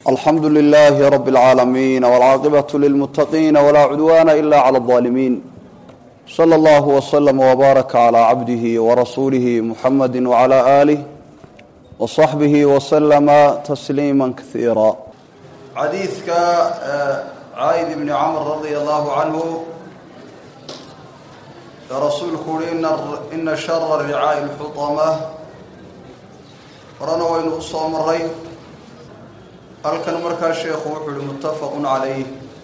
alxamdu لlh rb اlcaalamiin wاlcaaqibaة lilmutaqiin wlaa cudwana ila clى الظaalimiin slى اllah wslm wbaaraka clى cabdihi wrasuulihi muxamadi wclى alih wصaxbihi wslma tasliima kaiira xadiidka caaid ibni camr radi allahu canhu ee rasuulku uhi ina shara ricaaءi اlxuطama horena waynu u soo maray halkan markaa sheekhu wuxuu ihi muttafaqun calayh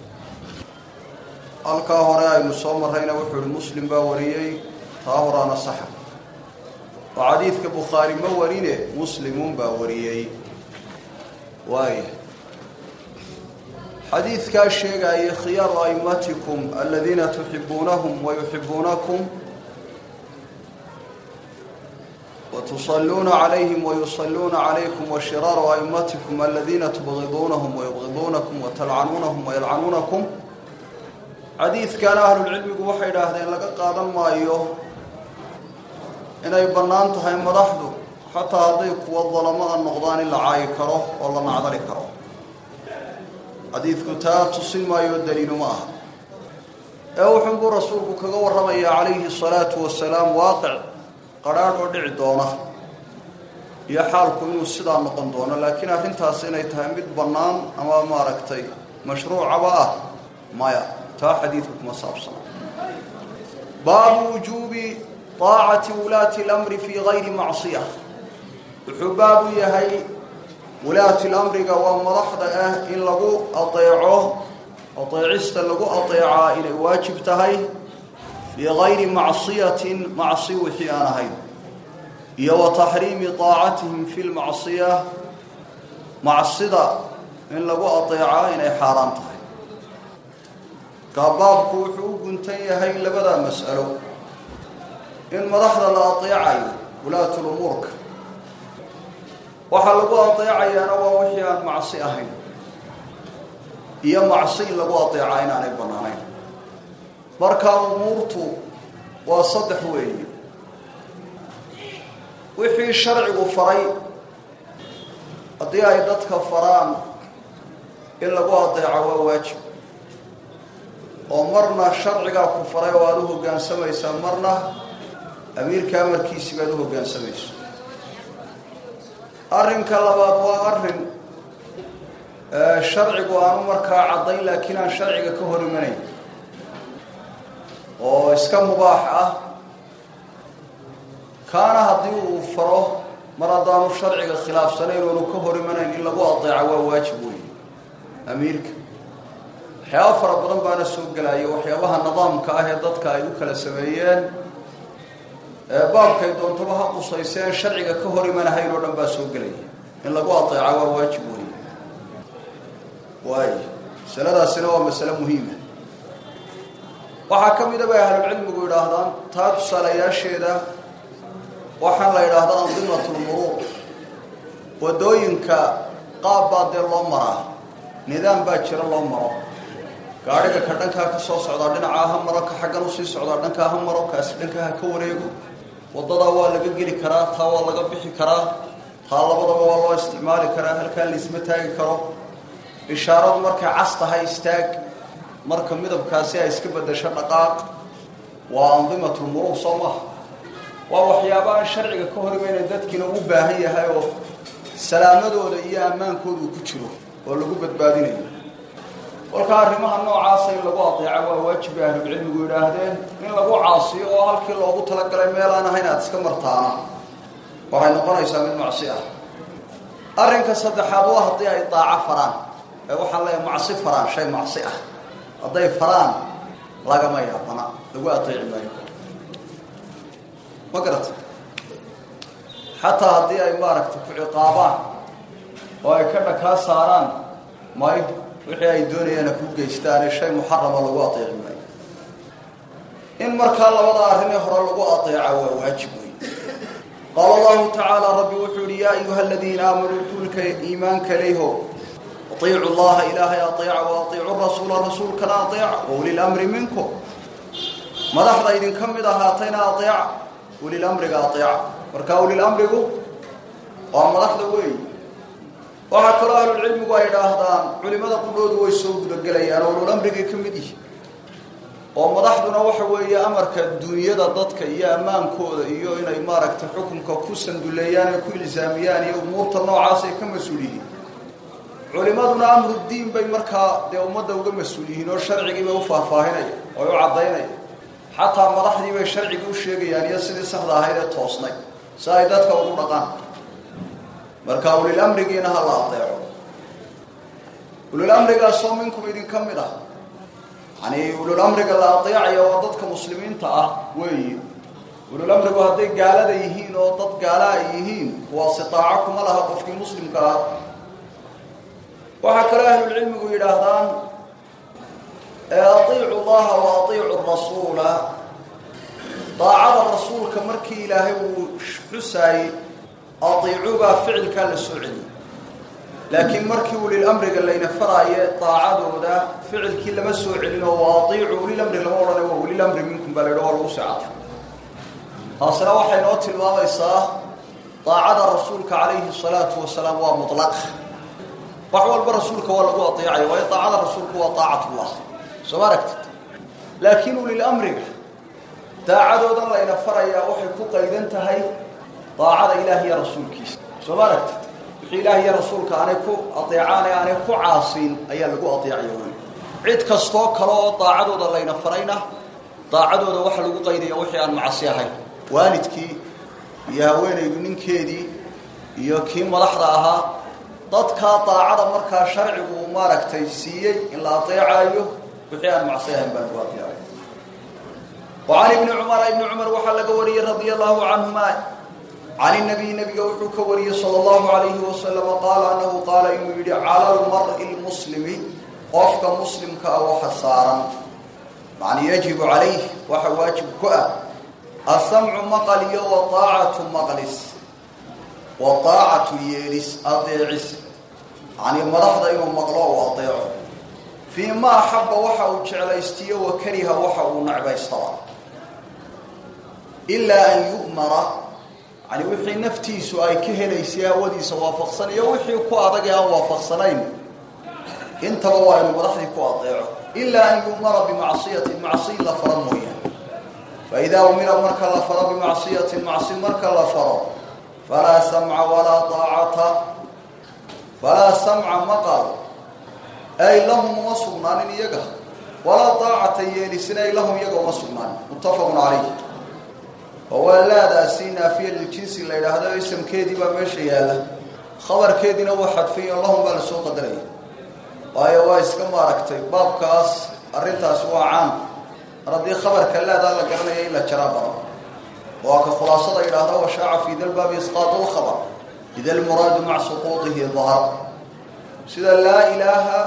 halkaa hore aynu soo marrayna wuxuu ihi muslim baa wariyey taa horaana saxa oo xadiidka bukhaari ma warine muslimuun baa wariyey waaya xadiidkaa sheegaya khiyaaru aimatikum aladiina tuxibuunahum wayuxibuunakum wtusaluuna calayhim wayusaluuna calaykum washiraaru aimatikum aladiina tubgiduunahum wayubgiduunakum watalcanuunahum wayalcanuunakum xadiidkana ahlulcilmigu waxay idhaahdeen laga qaadan maayo inay bannaan tahay madaxdu xataa hadday kuwa dalamada noqdaan in la caayi karo oo la nacdali karo xadiidku taa tusin maayo daliilu ma aha ee wuxunbuu rasuulku kaga warramayaa calayhi salaatu wasalaam waaqic qadhaadh oo dhici doona iyo xaalku inuu sidaa noqon doono laakiin arrintaas inay tahay mid bannaan ama maaragtay mashruucaba ah maya taa xadiidku kuma saabsana baabu wujuubi taacati wulaati اlamri fii gayri macsiya wuxuu baabu yahay wulaati lamriga waa madaxda ah in lagu adeeco adeecista lagu adeecaa inay waajib tahay bigayri macsiyatin macsi wixii aan ahayn iyo wa taxriimi taacatihim fi lmacsiya macsida in lagu adeecaa inay xaaraan tahay kaabaabku wuxuu u guntan yahay labadaa mas'alo in madaxda la adeecayo wulaatulumuurka waxaa lagu adeecayaana waa wixii aan macsi ahayn iyo macsi in lagu adeecaa inaanay bannaanayn markaa umuurtu waa saddex weeye wixii sharcigu faray haddii ay dadka faraan in lagu adeeco waa waajib oo marna sharcigaa ku faray oo aada u hoggaansamaysaa marna amiirka amarkiisii baad u hoggaansamayso arrinka labaad waa arrin sharcigu aanu markaa caddayn laakiin aan sharciga ka hor imanayn oo iska mubaax ah kaana haddii uu faro mar haddaanu sharciga khilaafsanayn oonu ka hor imanayn in lagu adeeco waa waajib weeye amiirka waxyaaba fara badan baana soo gelaya waxyaabaha nidaamka ah ee dadka ay u kala sameeyeen ee baabkay doontaba ha qusayseen sharciga ka hor imanahayn oo dhan baa soo gelaya in lagu adeeco waa waajib weeye waayo masaladaasina waa masale muhiima waxaa ka mida bay ahlulcilmigu yidhaahdaan taa tusaalayaasheeda waxaan la yidhaahdaa andimatulmuruur waddooyinka qaab baa dee loo maraa nidaam baa jira loo maro gaadhiga ka dhankaa ka soo socdaa dhinacaa ha maro ka xaggan usii socdaa dhankaa ha maro kaasi dhankaa ha ka wareego waddadaa waa laga geli karaa taa waa laga bixi karaa taa labadaba waa loo isticmaali karaa halkaa laisma taagi karo ishaaradu markay cas tahay istaag marka midabkaasi ay iska bedasho dhaqaaq waa andimatulmuruur soo maha waa waxyaaba aan sharciga ka hor imayna dadkiina u baahan yahay oo salaamadooda iyo ammaankooda uu ku jiro oo lagu badbaadinayo kolkaa arrimaha noocaasa in lagu adeeca waa waajib bay ahlulcilmigu yidhaahdeen in lagu caasiyo oo halkii loogu talagalay meel aan ahayn aada iska martaana waxay noqonaysaa mid macsi ah arrinka saddexaad waa haddii ay daaco faraan ee waxaan leeyahay macsi faraan shay macsi ah hadday faraan lagama yaabana lagu adeeci maayo ma garata xataa haddii ay maaragtay ku ciqaabaan oo ay ka dhakaa saaraan may wixii ay doonayaana ku geystaane shay muxarama lagu adeeci maayo in markaa labada arrinee hore lagu adeeca waa waajib wey qaala allahu tacaala rabbi wuxuu yihi yaa ayuha aladiina aamanuu duulka iimaanka leyho aiicu llaha ilaahay aeeca wa aiicu rasuula rasuulkana aeeca waulilmri minkum madaxda idinka mid ahaatayna aeeca ulilamriga aeeca marka ulilamrigu waa madaxda weey waxaa kaloo ahlulcilmigu ay idhaahdaan culimada qudhoodu way soo gudagelayaan oo ululamrigay ka mid yihi oo madaxduna waxa weeye amarka dunyada dadka iyo ammaankooda iyo inay maaragtay xukunka ku sanduleeyaan ee ku ilsaamiyaan iyo umuurta noocaasay ka mas-uul yihiin culimaduna amrudiin bay markaa dee ummadda uga mas-uul yihiin oo sharcigiibay u faahfaahinaya oo u caddaynaya xataa madaxdii bay sharciga u sheegayaan iyo sidii saxda ahayd ee toosnay si ay dadka ugu dhaqaan marka ulilamrigiina ha la adeeco ulilamrigaasoo minkum idinka mid ah yani ululamriga la adeecaya waa dadka muslimiinta ah weeyi ululamrigu hadday gaalada yihiin oo dad gaala ay yihiin kuwaasi daaco kuma laha qofkii muslimka ah waxaa kaloo ahlulcilmigu yidhaahdaan aiicu llaha wa aiicu rasuula daacada rasuulka markii ilaahay uu xusaayey aiicubaa ficilkaa la soo celiyey laakiin markii ulilamriga layna faraaye daacadooda ficilkii lama soo celin oo wa aiicu ulilamri lama odhana waa ulilamri minkum baa la yidha waa lagu socata taasina waxay noo tilmaamaysaa daacada rasuulka calayhi salaatu wasalaam waa mutlaq wax walba rasuulka waa lagu adeecaya waayo daacada rasuulku waa daacatullah soo ma aragtid laakiin ulilamriga daacadoodan layna farayaa waxay ku qaydan tahay daacada ilaah iyo rasuulkiisa soo ma aragtid wixii ilaah iyo rasuulka aanay ku adeecaan ee aanay ku caasiin ayaa lagu adeecaya wey cid kastoo kale oo daacadooda layna farayna daacadooda waxa lagu qaydaya wixii aan macasi ahayn waalidkii iyo haweenaydu ninkeedii iyo kii madaxda ahaa dadkaa daacada markaa sharcigu uu maaragtay siiyey in la adeecaayo wixii aan macsi ahayn baa lagu adeecay وعن ابن عمر ابن عمر وحل قوري رضي الله عنهما عن النبي نبي وحو كوري صلى الله عليه وسلم قال أنه قال إنه يدي على المرء المسلم قفك مسلم كأو حصارا يعني يجب عليه وحواجب كأ السمع مقلي وطاعة مقلس وطاعة يلس أطيعس يعني مرحض إنه مقلوه وأطيعه فيما أحب وحا وجعليستيه وكره وحا ونعبيستوى إلا أن يؤمر يعني وحي نفتيس أي كهليسي أوديس وافقصن يا وحي كو أدقى وافقصنين انت بوا إنه مرحض كو أطيعه إلا أن يؤمر بمعصية معصية لفرمويا فإذا أمر مرك لفر بمعصية معصية مرك لفر فلا سمع ولا طاعة فلا سمع مقر أي لهم وصغنان يقه ولا طاعة يلسن أي لهم يقه وصغنان متفق عليه وهو لا داسينا في الجنس اللي هذا اسم كيدي بمشي هذا خبر كيدي نو حدفي اللهم بل سوق دري واي واي اسكما ركتي باب كاس arrintaas waa caan haddii khabarka leedaa la garanaya in la jaraa baro waa ka khulaasada yidhaahda washaaca fi da lbaabi isqaatu lkhabar ida almuraadu maca suquudihi dahar sida laa ilaaha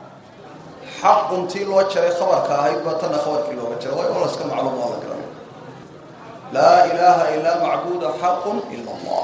xaquntii loo jaray khabarka ahayd baa tanna khabarkii looga jaray waayo la iska macluum waa la garanaya laa ilaaha ilaa macbuuda xaqun ila allah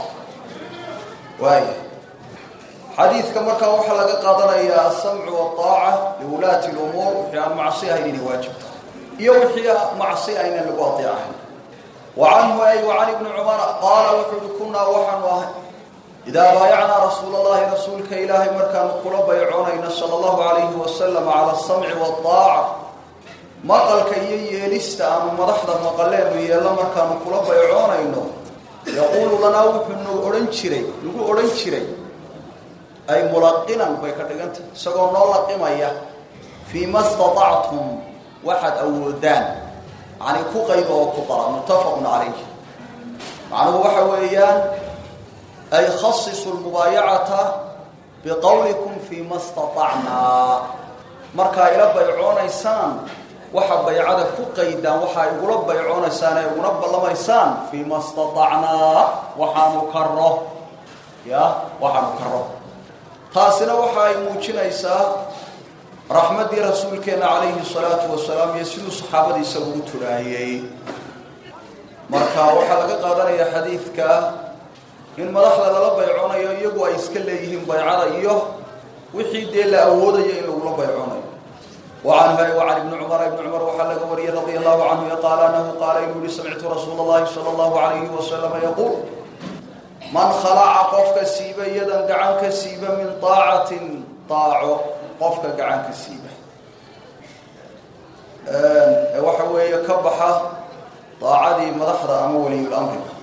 waaya xadiidka markaa waxaa laga qaadanayaa asamcu waaaca liwulaati lumuur wixii aan macsi ahayn inay waajibta iyo wixii macsi aynan lagu adeecahayn wa canhu ay wa can ibni cumara qaala wuxuu uhi kunaa waxaanu ahay idaa baayacnaa rasuula allahi rasuulka ilaahay markaanu kula baycoonayno sala allahu alayhi wasalam cala asamci waaaca maqalka iyo yeelista aanu madaxda maqaleenu yeello markaanu kula baycoonayno yaquulu lanaa wuxuu nagu odhan jiray nagu odhan jiray ay mulaqinan bay ka dhigantah isagoo noo laqimaya fii ma staطactum waxaad awoodaan yani ku qayba oo ku dara muttafaqun calayh macnuhu waxa weeyaan ay khasisu lmubaayacata biqowlikum fii ma staطacnaa markaa ila baycoonaysaan waxa baycada ku qaydaan waxaa igula baycoonaysaan ee iguna ballamaysaan fii ma staطacnaa waxaanu karo ya waxaanu karo taasina waxa ay muujinaysaa raxmaddii rasuulkeenna calayhi salaatu wasalaam iyo siduu saxaabadiisa ugu turaayey marka waxaa laga qaadanayaa xadiidka in madaxda lala baycoonayo iyagu ay iska leeyihiin baycada iyo wixii dee la awoodayo in lagula baycoonayo wacanhu wacan ibni cumar ibni cumar waxaa laga wariyey radia allahu canhu qaala anahu qaala inuu yihi samictu rasuula allahi sala allahu alayhi wasalama yaquul man khalaca qofka siiba yadan gacan ka siiba min daacatin daaco qofka gacan ka siiba waxa weeye ka baxa daacadii madaxda ama waliyul amriga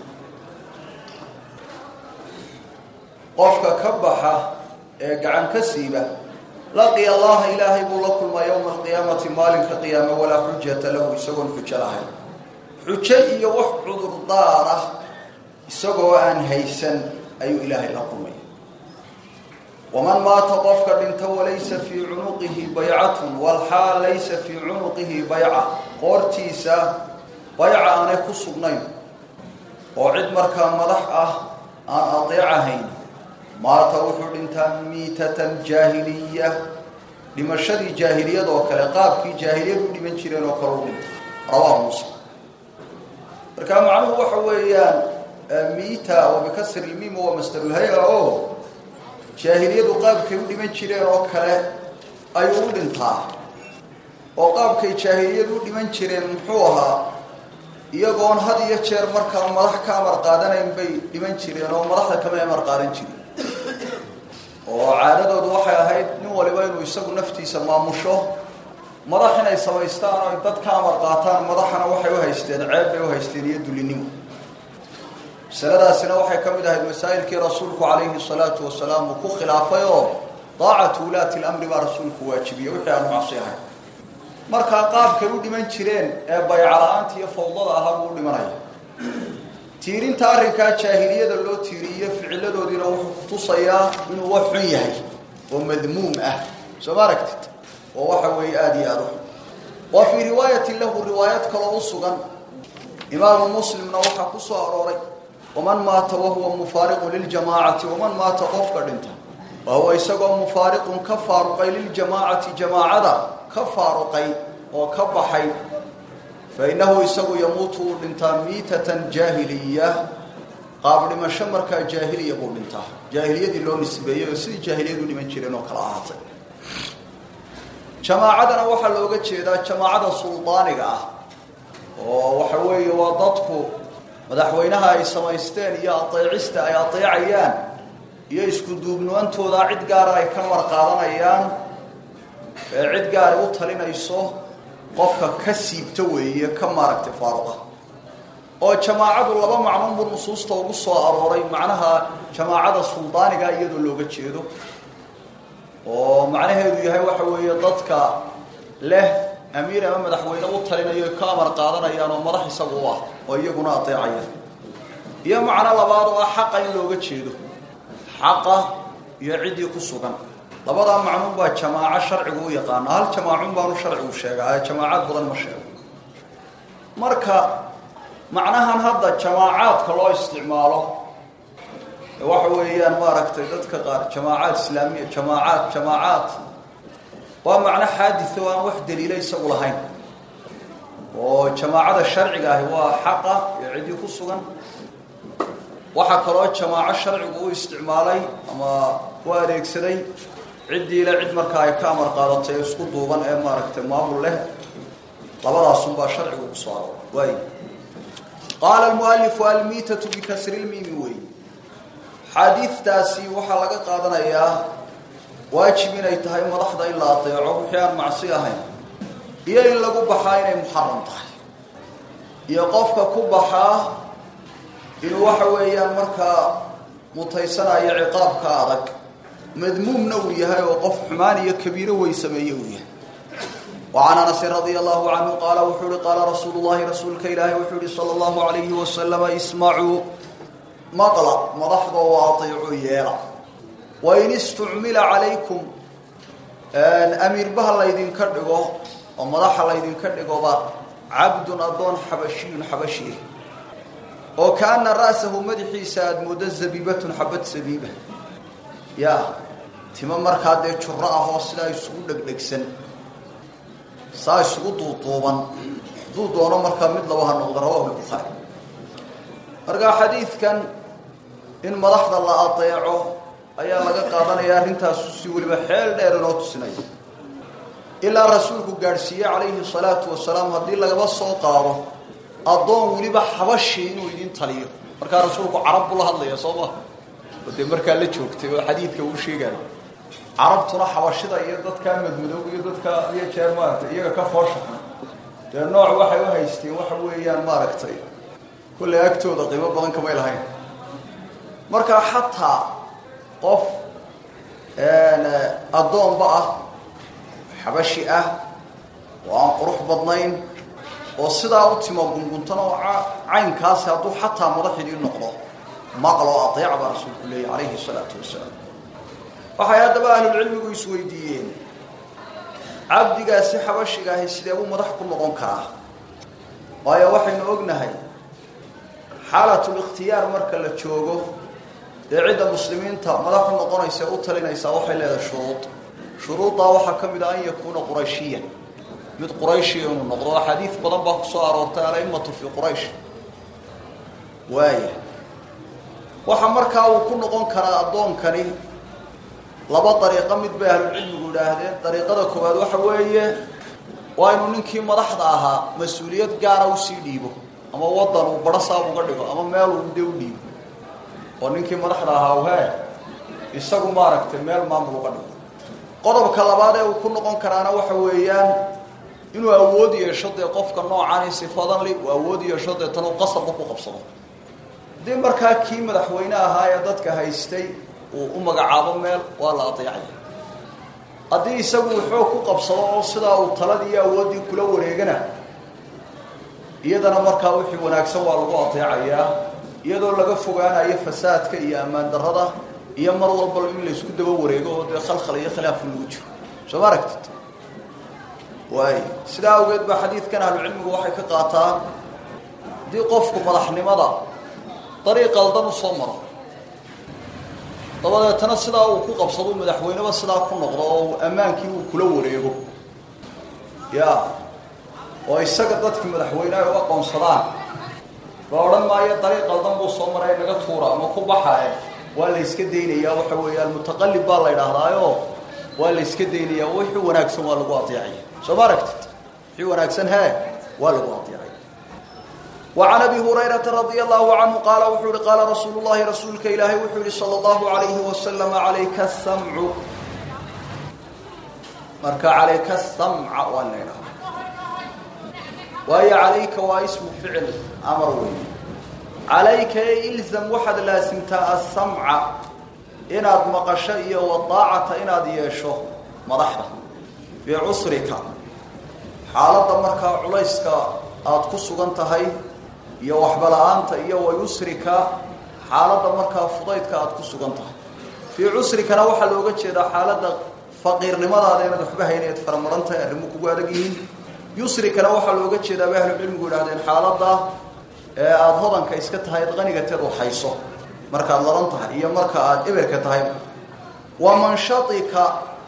qofka ka baxa ee gacan ka siiba laqiya allaha ilaahay buu la kulmaa yowma alqiyaamati maalinka qiyaame walaa xujata lahu isagoon xujo lahayn xujo iyo wax cudurdaar ah isagoo aan haysan ayuu ilaahay la kulmaya waman maata qofka dhinta walaysa fii cunuqihi baycatun walxaal laysa fii cunuqihi bayca qoortiisa bayca aanay ku sugnayn oo cid markaa madax ah aan adeecahayn maata wuxuu dhintaa miitatan jaahiliya dhimashadii jaahiliyad oo kale qaabkii jaahiliyad u dhiman jireen oo kale u dhinta rawaahu muslim markaa macnuhu waxa weeyaan miita oo bikasri lmim waa masdarulhay-a oo jaahiliyadu qaabkay u dhiman jireen oo kale ayuu u dhintaa oo qaabkay jaahiliyadu u dhiman jireen muxuu ahaa iyagoon had iyo jeer markaa madax ka amar qaadanayn bay dhiman jireen oo madaxda kama amar qaadan jirin oo caadadoodu waxay ahayd nin waliba inuu isagu naftiisa maamusho madax inay samaystaan oo dad ka amar qaataan madaxana waxay u haysteen ceeb bay u haysteen iyo dulinimo masaladaasina waxay ka mid ahayd masaa'ilkii rasuulku calayhi salaatu wasalaam uu ku khilaafay oo daacatu ulaati lamri baa rasuulku waajibiyey wixii aan macsi ahayn markaa qaabkay u dhiman jireen ee baycala-aanta iyo fawdada ahaa buu u dhimanaya tiirinta arrinkaa jaahiliyada loo tiiriyo ficiladoodiina wuxuu kutusayaa inuu wax xun yahay oo madmuum ah soo ma aragtid oo waxa weeye aada iyo aada u xun wa fii riwaayatin lahu riwaayad kaloo u sugan imaamu muslimna waxaa ku soo arooray waman maata wahuwa mufaariqun liljamaacati waman maata qofka dhinta wahuwa isagoo mufaariqun ka faaruqay liljamaacati jamaacada ka faaruqay oo ka baxay fainahu isagu yamuutu uu dhintaa miitatan jaahiliya qaab dhimasho markaa jaahiliya buu dhintaa jaahiliyadii loo nisbeeyey oo sidii jaahiliyadu dhiman jireen oo kala ahaatay jamaacadana waxaa looga jeedaa jamaacada suldaaniga ah oo waxa weeye waa dadku madaxweynaha ay samaysteen iyo adeecista ay adeecayaan iyo isku duubnuantooda cid gaara ay ka mar qaadanayaan ee cid gaara u talinayso qofka ka siibta weeye ka maaragtay faaruqa oo jamaacadu laba macnuun buu nusuusta ugu soo arooray macnaha jamaacada suldaaniga iyadoo looga jeedo oo macnaheedu yahay waxa weeye dadka leh amiir ama madaxweyne u talinayo ka amar qaadanayaan oo madax isagu u ah oo iyaguna adeecaya iyo macno labaad oo ah xaqa in looga jeedo xaqa iyo ciddii ku sugan labadaa macnuun baa jamaaco sharcigu u yaqaana hal jamaacun baanu sharcigu sheegaa jamaacaad badan ma sheego marka macnahan hadda jamaacaadka loo isticmaalo waxa weeyaan maaragtay dadka qaar jamaacaad islaamiya jamaacaad jamaacaad waa macno xaaditho aan wax daliila isagu lahayn oo jamaacada sharciga ahi waa xaqa iyo ciddii ku sugan waxaa kaloo jamaaco sharcigu u isticmaalay ama u adeegsaday ciddiile cid markaa ay ka amar qaadatay ee isku duuban ee maaragtay maamul leh labadaasunbaa sharcigu ku soo aroor waay qaala almualifu almiitatu bikasri lmiimi wey xaadiidtaasi waxaa laga qaadanayaa waajib inay tahay madaxda in la adeeco wixii aan macsi ahayn iyo in lagu baxaa inay muxaram tahay iyo qofka ku baxaa inuu waxa weeyaan markaa mutaysanayo ciqaabka adag madmuumna uu yahay oo qof xumaan iyo kabiiro wey sameeye uu yahay وعن أنس رضي الله عنه قال وxuu hi قال رsuuل اللhi رasuulka ilaahi wuxuu hi slى الله عليه وسلم اسمعوا mqلa madaxdoo waaطiicu yeela وin اsتucmila عalayكم amiirbaha laydinka dhigo oo madaxa laydinka dhigoba cabdun adoon xabashiyun xabashi oo kaana ra'sahu madaxiisa aada moodo zabiibatun xabad sabiiba ya timo markaa dee juro ahoo sidaa isugu dhegdhegsan saa isugu duuduuban hadduu doono markaa mid laba ha noqdo rawahu lbukhaari markaa xadiidkan in madaxda la adeeco ayaa laga qaadanaya arrintaasu si weliba xeel dheer inoo tusinaya ilaa rasuulku gaadhsiiye calayhi salaatu wasalaam haddii lagaba soo qaado addoon weliba xabashii inuu idin taliyo markaa rasuulku carab buu la hadlaya soo ma oo dee markaa la joogtay oo xadiidka uu sheegayo carabtuna xabashida iyo dadkaa madmadoob iyo dadka iyo jeer maaragtay iyaga ka fooshaxan dee nooc waxay u haysteen waxa weeyaan maaragtay kulley agtooda qiimo badan kamay lahayn markaa xataa qof addoonba ah xabashi ah oo aan qurux badnayn oo sidaa u timo gunguntan oo caynkaasi hadduu xataa madaxidii noqdo maqloo adeeca baa rasuulku leeyay calayhi salaatu wasalaam waxay haddaba ahlulcilmigu isweydiiyeen cabdigaasi xabashiga ahi sidee buu madax ku noqon karaa waayo waxaynu ognahay xaalatulikhtiyaar marka la joogo dee cidda muslimiinta madaxu noqonaysa u talinaysaa waxay leedahay shuruud shuruuddaa waxaa ka mid ah an yakuuna qurayshiyan mid qurayshiya inuu noqdo axaadiid badan baa kusoo aroortay alaimatu fii quraysh waaya waxa markaa uu ku noqon karaa addoonkani laba dariiqo mid bay ahlucilmigu idhaahdeen dariiqada koowaad waxa weeye waa inuu ninkii madaxda ahaa mas-uuliyad gaara usii dhiibo ama waddan uu barasaab uga dhigo ama meel uu de u dhiibo oo ninkii madaxda ahaa he isagu maaragtay meel maamul uga dhigo qodobka labaad ee uu ku noqon karaana waxa weeyaan inuu awood yeesho dee qofka noocani sifadan li uu awood yeesho deetan uu qasabka ku qabsado haddii markaa kii madaxweyne ahaa ee dadka haystay uu u magacaabo meel waa la adeecaya haddii isagu wuxuu ku qabsado oo sidaa uu taladii iyo awooddii kula wareegana iyadana markaa wixii wanaagsan waa lagu adeecayaa iyadoo laga fogaanayo fasaadka iyo ammaan darrada iyo mar walba in la isku daba wareego oo dee khalkhal iyo khilaaf lagu jiro soo ma aragtid waay sidaa awgeed baa xadiidkan ahlucilmigu waxay ka qaataan haddii qofku madaxnimada dariiq qaldan u soo maro dabadeetana sidaa uu ku qabsado madaxweyneba sidaa ku noqdo oo ammaankii uu kula wareego ya oo isaga dadkii madaxweyne ay u aqoonsadaan la odhan maayo dariiq qaldan buu soo maray naga tuura ama ku baxae waa la yska daynayaa waxa weeye almutaqalib baa la idhaahdaayo waa la yska daynayaa wixii wanaagsan waa lagu adeecaya soo ma aragtid wixii wanaagsan he waa lagu adeecaya وعن أبي هريرة رضي الله عنه قال وحول قال رسول الله رسولك إلهي وحول صلى الله عليه وسلم عليك السمع مركا عليك السمع والنيرة وهي عليك واسم فعل أمر وين عليك إلزم واحد لازمتا السمع إناد مقشئية والطاعة إناد يشو مضحرة في عسرك حالة مركا عليسك aad ku sugan tahay iyo waxba la-aanta iyo wayusrika xaaladda markaa fudaydka aad ku sugan tahay fii cusrikana waxaa looga jeedaa xaaladda faqiirnimadaada inaad waxba haynayd faramaran tahay arrimo kugu adag yihiin yusrikana waxaa looga jeedaa bay ahlucilmigu idhahdeen xaaladda ee aada hodanka iska tahay ad qanigateed waxayso markaad ladan tahay iyo marka aada eberka tahay wa manshatika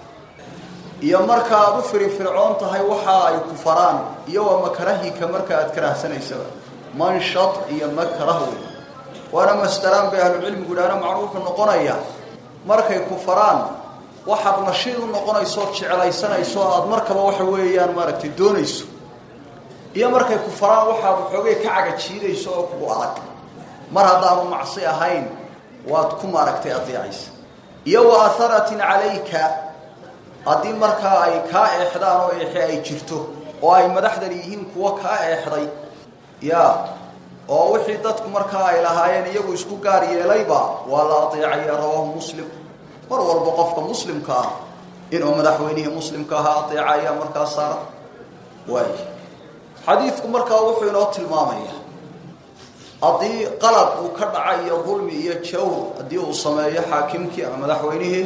iyo marka aada u firifircoon tahay waxa ay ku faraan iyo waa makrahika marka aada karahsanaysaba manshad iyo makrah wey waana masdaraan bay ahlucilmigu idhaana macnuu wuxuu noqonaya markay ku faraan waxaad nashiid u noqonayso ood jeclaysanayso aada markaba waxa weeyaan maaragtay doonayso iyo markay ku faraan waxaad waxoogay ka cagajiidayso oo kugu adag mar haddaanu macsi ahayn waad ku maaragtay adeecaysa iyo wa aharatin calayka haddii markaa ay kaa eexdaan oo eexe ay jirto oo ay madaxdan yihiin kuwo kaa eexday ya oo wixii dadku markaa ay lahaayeen iyagu isku gaar yeelayba waa la adeecaya rawaahu muslim mar walba qofka muslimka ah inuu madaxweynihii muslimka ahaa adeeca ayaa markaa saara waay xadiidku markaa wuxuu inoo tilmaamaya haddii qalad uu ka dhaca iyo dulmi iyo jawr haddii uu sameeyo xaakimkii ama madaxweynihii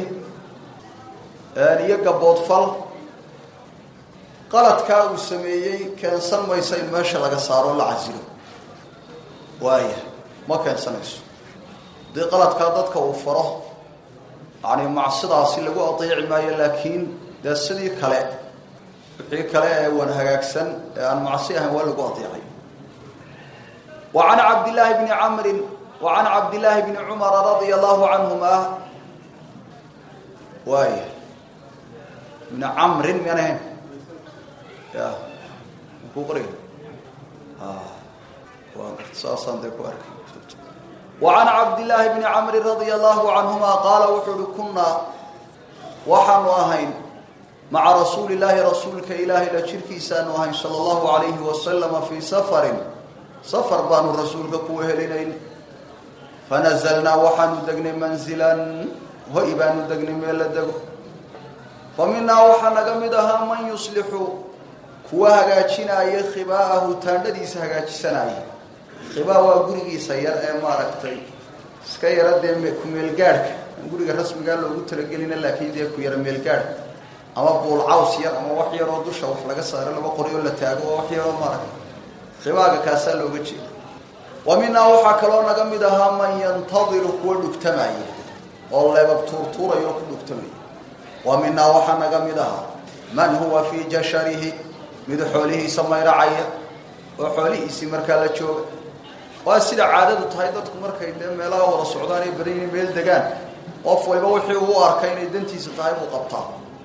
iyo gaboodfal qaladkaa uu sameeyey keensan mayso in meesha laga saaro la casilo waaya ma keensanayso haddii qaladkaa dadka uu faro yani macsidaasi lagu adeeci maayo laakiin dee sidii kale wixii kale ee wan hagaagsan ee aan macsi ahayn waa lagu adeecay wa can cabdillaahi bni camrin wa can cabdillaahi bni cumara radia allahu canhuma waaya bni camrin miyaan ahayn ya ku qoriga waa saasaan dee ku arkay وعن عبد الله بن عمرو رضي الله عنهما قال وحول كنا وحن أهين مع رسول الله رسولك إلهي لشركي سان أهين صلى الله عليه وسلم في سفر سفر بان رسولك كوه لنين فنزلنا وحن دقن منزلا وإبان دقن ميلا دقن فمنا وحن قمدها من يصلح كوه هقاتشنا يخباءه تاندديس هقاتشسنا khibaa waa gurigiisa yar ee maaragtay iska yara dee ku meelgaadhka guriga rasmigaa loogu talagelina laakiin dee ku yara meelgaadhka ama buul caws yar ama wax yaroo dusha wax laga saaro laba qoryoo la taago oo wax yaroo maaragtay khibaaga kaasaa looga jeeda wa minaa waxaa kaloo naga mid ahaa man yantadiru kuwa dhugtamaya oo leebab tuurtuuraya oo ku dhugtamaya wa minaa waxaa naga mid ahaa man huwa fii jasharihi mid xoolihiisa mayracaya oo xoolihiisii markaa la jooga waa sida caadadu tahay dadku markay dee meelaha wada socdaan ay badan yihiin meel degaan qof waliba wixii uu arkay inay dantiisa tahay buu qabtaa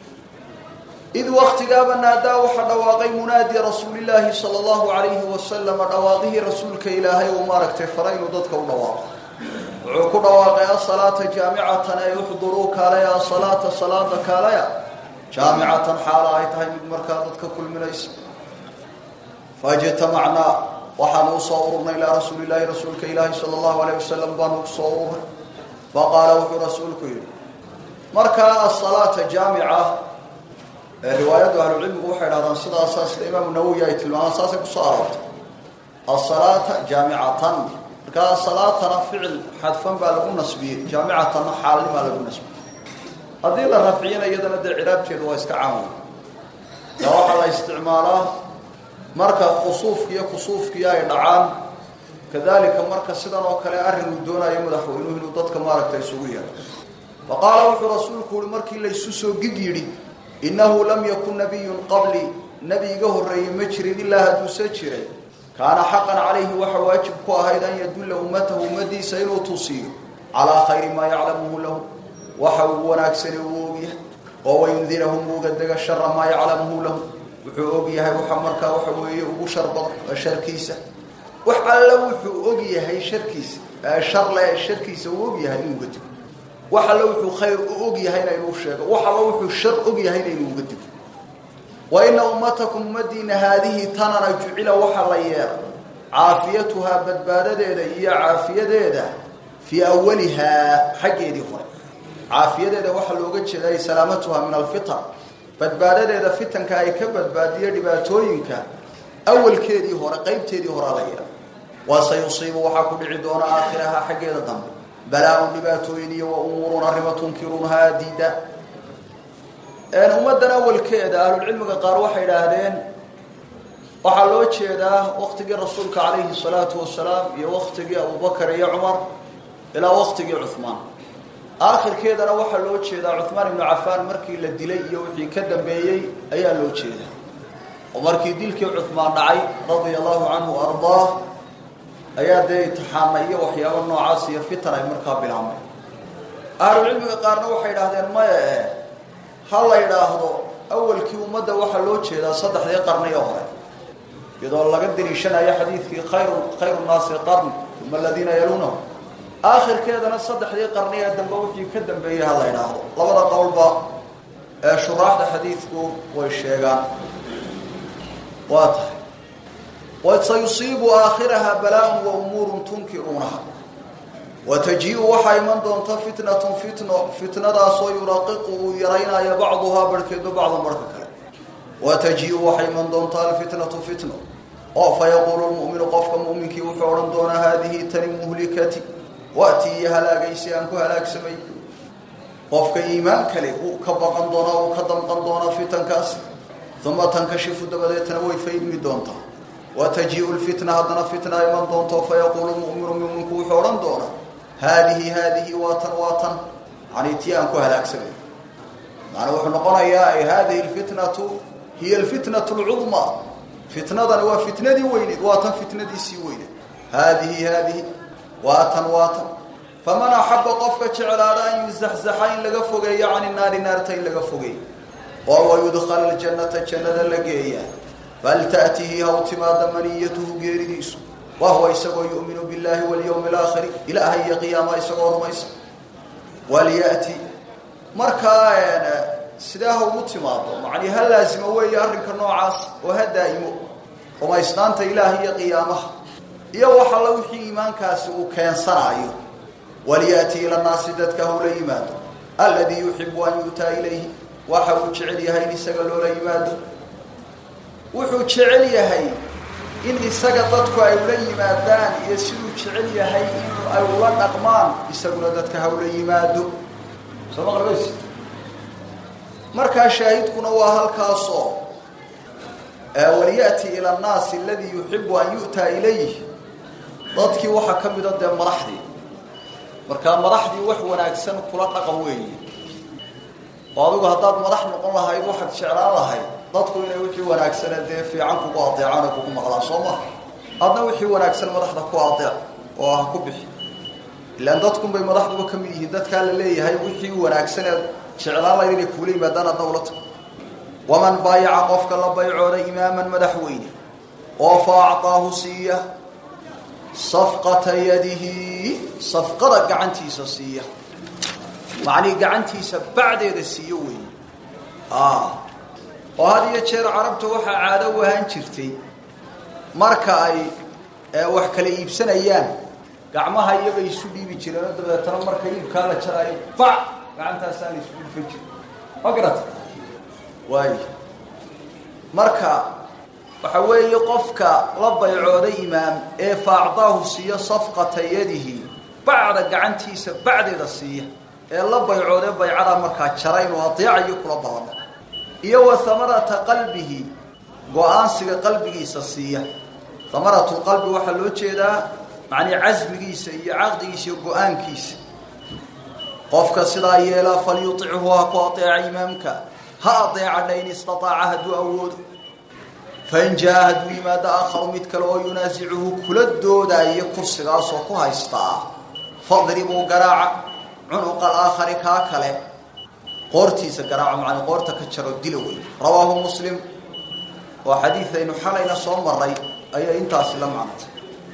id waktigaaba naadaa waxaa dhawaaqay munaadi rasuulilaahi sala allahu calayhi wasalama dhawaaqihii rasuulka ilaahay uu maaragtay fara inuu dadka u dhawaaqo wuxuu ku dhawaaqay asalaata jaamicatan ay uxduruu kaalaya asalaata salaada kaalaya jaamicatan xaala ay tahay mid markaa dadka kulminaysa faijtamacnaa waxaanu usoo ururnay ilaa rasuuli illaahi rasuulka ilaahi sala allahu alayh wasalam baanu usoo ururnay faqaala wuxuu rasuulku yidhi markaa asalaata jaamica ee riwaayaddu ahlucilmigu waxay dhahdaan sidaasaa sida imaamu nawowi ay tilmaamaan saasay kusoo aroortay asalaata jaamicatan markaa salaatana ficil xadfan baa lagu nasbiyey jaamicatanna xaalnimaa lagu nasbiyey haddii la rafciyana iyadana dee ciraabteedu waa iska caamay yaa waxaa la isticmaalaa marka khusuufki iyo kusuufkii ay dhacaan kadalika marka sidan oo kale arrin uu doonayo madaxweynuhu inuu dadka maaragta isugu yeero fa qaala wuxuu rasuulku uhi markii laysu soo gig yidhi innahu lam yakun nabiyun qablii nebi iga horreeyey ma jirin ilaa hadduuse jiray kaana xaqan calayhi waxa waajib ku ahayd an yadulla ummatahu ummadiisa inuu tusiyo calaa khayri maa yaclamuhu lahu waxa uu wanaagsane uu ogyahay oo wayundirahum uga dega shara maa yaclamuhu lahu wuxuu og yahay waxa markaa waxa weeye ugu sharbad sharkiisa wax alla wuxuu og yahay sharkiisa sharle sharkiisa uu og yahay inuu uga digo wax alla wuxuu khayr u og yahayna inuu sheego wax alla wuxuu shar og yahayna inuu uga digo wa ina ummatakum ummadiina haadihi tanana jucila waxa la yeela caafiyatuhaa badbaadadeeda iyo caafiyadeeda fii awalihaa xaggeedii hore caafiyadeeda waxaa looga jeeday salaamatuhaa min alfitan badbaadadeeda fitanka ay ka badbaadiyo dhibaatooyinka awalkeedii hore qaybteedii horea la yeela waase yusiibu waxaa ku dhici doona aakhiraha xaggeeda dambe balaa-un dhibaatooyin iyo wa umuurun arrimo tunkiruunhaa diida ummaddan awalkeeda ahlulcilmiga qaar waxay idhaahdeen waxaa loo jeedaa waktigii rasuulka calayhi salaatu wasalaam iyo waktigii abubakar iyo cumar ilaa waktigii cuhmaan aakhirkeedana waxaa loo jeedaa cuhmaan ibnu cafaan markii la dilay iyo wixii ka dambeeyey ayaa loo jeedaa oo markii dilkii cuhmaan dhacay radia allahu canhu ardaah ayaa dee itixaana iyo waxyaabo noocaas iyo fitan ay markaa bilaabmay ahlucilmiga qaarna waxay idhahdeen maya e ha la idhaahdo awalkii ummadda waxaa loo jeedaa saddexdii qarniyo hore iyadoo laga daliishanayo xadiidkii khayru khayru naasi qarn uma aladiina yaluunahu aakhirkeedana saddexdii qarni ee dambe wixii ka dambeeyey ha la idhaahdo labada qowlba ee shuraaxda xadiidku way sheegaan waa tahay wasayusiibu aakhiraha balaa-un wa umuurun tunkiruunaha wataji-u waxaa iman doonta fitnatun fitno fitnadaasoo yuraqiqu uu yaraynayo bacduhaa barhkeedu bacdan barhka kale wataji-u waxay iman doontaa alfitnatu fitno oo fa yaquulu lmu'minu qofka mu'minkii wuxuu odhan doonaa haadihi tani muhlikati waatii iyo halaagaysi aan ku halaagsamay qofka iimaan kale uu ka baqan doonaa uu ka damqan doonaa fitankaasi uma tankashifu dabadeetna way faydmi doontaa wataji-u lfitna haddana fitna iman doonto fa yaquulu muminu muminku wuxuu odhan doonaa haadihi haadihi waatan waatan yani tii aan ku halaagsamay maana wuxuu noqonayaa ay hadihi lfitnatu hiya alfitnatu lcudmaa fitnadani waa fitnadii weyneed waatan fitnadiisii weyneed haadihi haadihi waatan waatan faman axaba qofka jeclaada an yuzaxzaxa in laga fogeeyo cani naari naarta in laga fogeeyo oo wayudkhala ljannata jannada la geeyaa falta'tihi haw timaada maniyatuhu geeridiisu wa huwa isagoo yu'minu billahi walyawmi alaakhiri ilaahay iyo qiyaama isagoo rumaysa walya'ti markaa sidaa ha ugu timaado macnii ha laasimo weeye arrinka noocaas oo ha daa'imo rumaysnaanta ilaahay iyo qiyaamaha iyo wax alla wixii iimaankaasi uu keensanaayo walya'ti ila naasi dadka hawla yimaado alladii yuxibu an yu'taa ilayhi waxa uu jecel yahay in isaga loola yimaado wuxuu jecel yahay in isaga dadku ay ula yimaadaan iyo siduu jecel yahay in ay ula dhaqmaan isaguna dadka hawla yimaado soo maqlabays markaa shaahidkuna waa halkaasoo walya'ti ila annaasi aladii yuxibu an yu'taa ilayh dadkii waxaa ka mida dee madaxdii markaa madaxdii wax wanaagsan kula dhaqan weeye oo adigu haddaad madax noqon lahayd waxaad jeclaan lahayd dadku inay wixii wanaagsane dee fiican kugu adeecaan oo kugu maqlaan soo maha adna wixii wanaagsan madaxda ku adeec oo ah ku bixi ilaan dadkunbay madaxduba ka mid yihiin dadkaa la leeyahay wixii wanaagsaneed jeclaan lahayd inay kuula yimaadaan adna ula tago waman baayaca qofka la baycooda imaaman madaxweyne oo fa acطaahu siiya safqata yadihi safqada gacantiisa siiya macnii gacantiisa bacdeeda siiyo weeye oo had iyo jeer carabta waxaa caado u ahaan jirtay marka ay wax kala iibsanayaan gacmaha iyagay isu dhiibi jireen oo dabeetana marka iibkaa la jaraayo bac gacantaasaa la isu dhulfan jira ma garata waay marka waxa weeye qofka la baycooday imaam ee faacdaahu siiyo safqata yadihi bacda gacantiisa bacdeeda siiya ee la baycoodee baycadaa markaa jara inuu adeecayo kula balamo iyo wa hamarata qalbihi go-aansiga qalbigiisa siiya hamaratulqalbi waxaa loo jeedaa macnii casmigiisa iyo caqdigiisa iyo go-aankiisa qofka sidaa yeelaa falyutichu ha ku adeeca imaamka ha adeecadha in istataaca hadduu awoodo fain jaa hadduu yimaado aakharu mid kale oo yunaasicuhu kula doodaayo kursigaasoo ku haystaa fadribuu garaaca cunuqa alaakhari kaa kale qoortiisa garaaco macnaa qoorta ka jaro dila wey rawaahu muslim oo xadiidaynu xalayna soo maray ayay intaasi la macnatay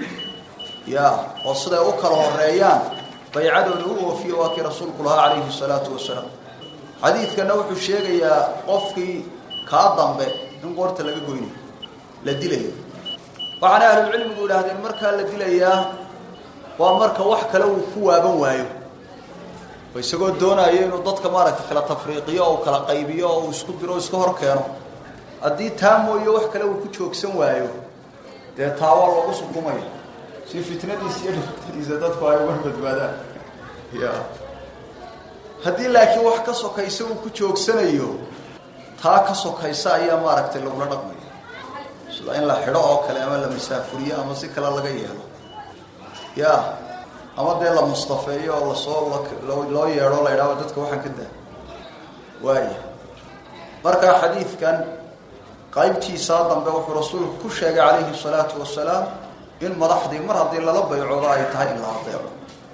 ya oo siday u kala horeeyaan baycadooda u oofiyo waa kii rasuulku lahaa calayhi salaatu wasalaam xadiidkana wuxuu sheegayaa qofkii kaa dambe in qoorta laga goynayo la dilayo waxaana ahlulcilmigu idhaahdeen markaa la dilayaa waa marka wax kale uu ku waaban waayo oo isagoo doonayo inuu dadka maaragtay kala tafriiqiyo oo kala qaybiyo oo uu isku diro o iska hor keeno haddii taa mooye wax kale uu ku joogsan waayo dee taa waa loogu sukumaya si fitnadiisa iyo dhiftadiisa dadku ay uga badbaadaan ya haddii laakiin wax ka sokaysa uu ku joogsanayo taa ka sokaysa ayaa maaragtay lagula dhaqmaya sida in la xidho oo kale ama la masaafuriyo ama si kale laga yeelo ya ama dee la mustafeeyo oo lasoo loo yeedho la idhaho dadka waxaan ka daa waaya markaa xadiidkan qaybtiisaa dambe wuxuu rasuulku ku sheegay calayhi salaatu wasalaam in madaxdii mar haddii lala baycoodo ay tahay in la adeeco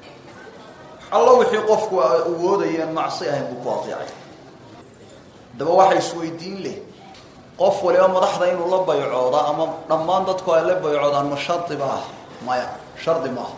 allo wixii qofku awoodayeen macsi ahayn buu ku adeecay haddaba waxa isweydiin leh qof waliba madaxda inuu la baycooda ama dhammaan dadku ay la baycoodaan ma shardi ba ah maya shardi maaha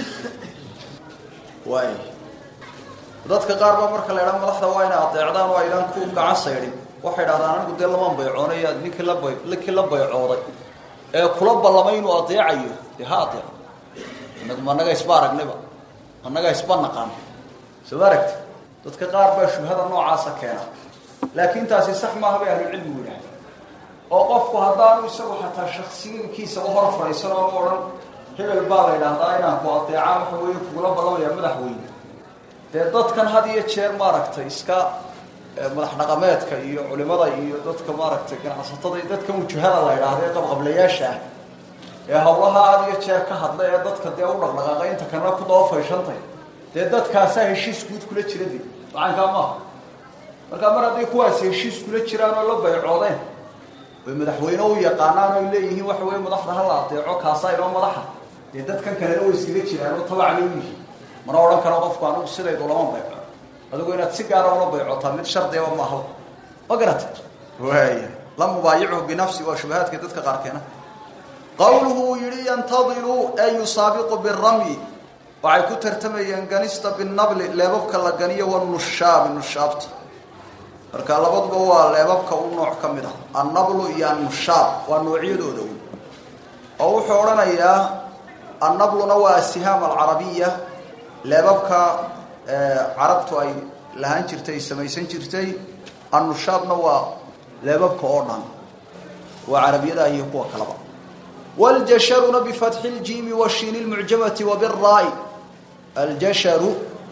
waay dadka qaar baa marka la idhaha madaxda waa inay adeecdaan oo aydaan ku gacan saydhin waxay idhahdaan anigu dee lamaan baycoonaya ninkii la bay ninkii la baycooday ee kula ballamay inuu adeecayo dee ha adeeco inagu ma annaga isba aragnayba annaga isba naqaan soo ma aragti dadka qaar baa shubhada noocaasa keena laakiin taasi sax maaha bay ahlucilmigu yidhahda oo qofku haddaanu isagu xataa shaksiinkiisa u hor fadhiisan oo odhan hebel baa la yidhaahdaa inaan ku adeecaa waxa weeye kugula ballamaya madaxweyne dee dadkan had iyo jeer maaragtay iska madax dhaqameedka iyo culimada iyo dadka maaragtay ganacsatada iyo dadka wujahada la yidhaahda ee qabqablayaasha ah ee hawlaha had iyo jeer ka hadla ee dadka dee u dhaqdhaqaaqay inta kana ku daba fayshantay dee dadkaasaa heshiis guud kula jira de macankaa maaha markaa mar hadday kuwaasi heshiis kula jiraan oo la baycoodeen way madaxweyne u yaqaanaan oy leeyihiin waxa weye madaxda hala adeeco kaasaa inoo madaxa dee dadkan kalena way iskaga jiraan oo tabac bay u yihiin mana odhan karo qofku anugu sidaydu lama bayco adigu inaad si gaara ula baycotaa mid shardiaba maaha ma garata waaya la mubaayichu binafsi waa shubahaadka dadka qaar keena qowluhu uu yidhi yantadilu ee yusaabiqu biramyi waxay ku tartamayeen ganista binabli leebabka la ganiyo wanushaabi nushaabta marka labaduba waa leebabka u nooc ka mid ah annablu iyo annushaab waa noocyadooda un oo wuxuu odhanayaa annabluna waa asihaam alcarabiya leebabka carabtu ay lahaan jirtay ay samaysan jirtay annushaabna waa leebabka oo dhan waa carabiyadaah iyo kuwa kalaba waljasharuna bifatxi ljiimi washiini lmucjamati wabiraai aljasharu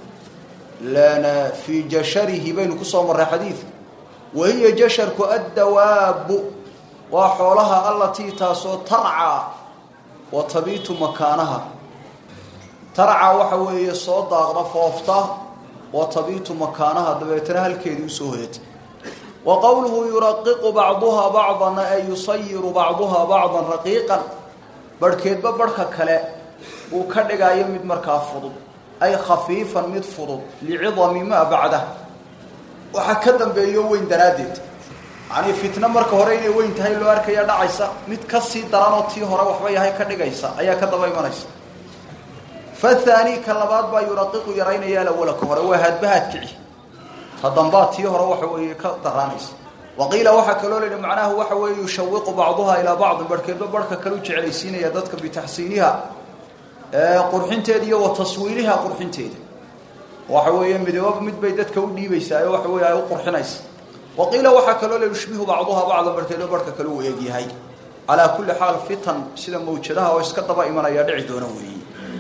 lana fii jasharihi baynu kusoo marray xadiidka wahiya jasharku addawaabu waa xoolaha allatii taasoo tarcaa wa tabiitu makaanaha tarcaa waxa weeye soo daaqda foofta wa tabiitu makaanaha dabeetana halkeedii usoo hoyata wa qowluhu yuraqiqu bacduhaa bacdan ay yusayiru bacduhaa bacdan raqiiqan barhkeedba barhka kale uu ka dhigayo mid markaa fudud ay khafiifan mid fudud licidami maa bacdah waxaa ka dambeeyo weyn daraaddeed yacnii fitno marka hore inay weyn tahay loo arkaya dhacaysa mid ka sii daranoo tii hore waxba yahay ka dhigaysa ayaa ka daba imanaysa fathaani ka labaad baa yuraqiqu yaraynaya alawala ka hore waa haadbahaad kici ta dambaa tii hore waxa weeye ka daraanaysa waqiila waxaa kaloo layihi macnaha waxa weeye yushawiqu bacduhaa ilaa bacdin barhkeedba barhka kale u jeclaysiinaya dadka bitaxsiiniha qurxinteeda iyo wa taswiiriha qurxinteeda waxa weeye midababa mid bay dadka u dhiibaysaa ee waxa weeye ay u qurxinaysa waqiila waxaa kaloo la yushbihu bacduhaa bacdan barhkeedba barhka kale u eegyahay calaa kulli xaal fitan sida mawjadaha oo iska daba imanaya dhici doona weeye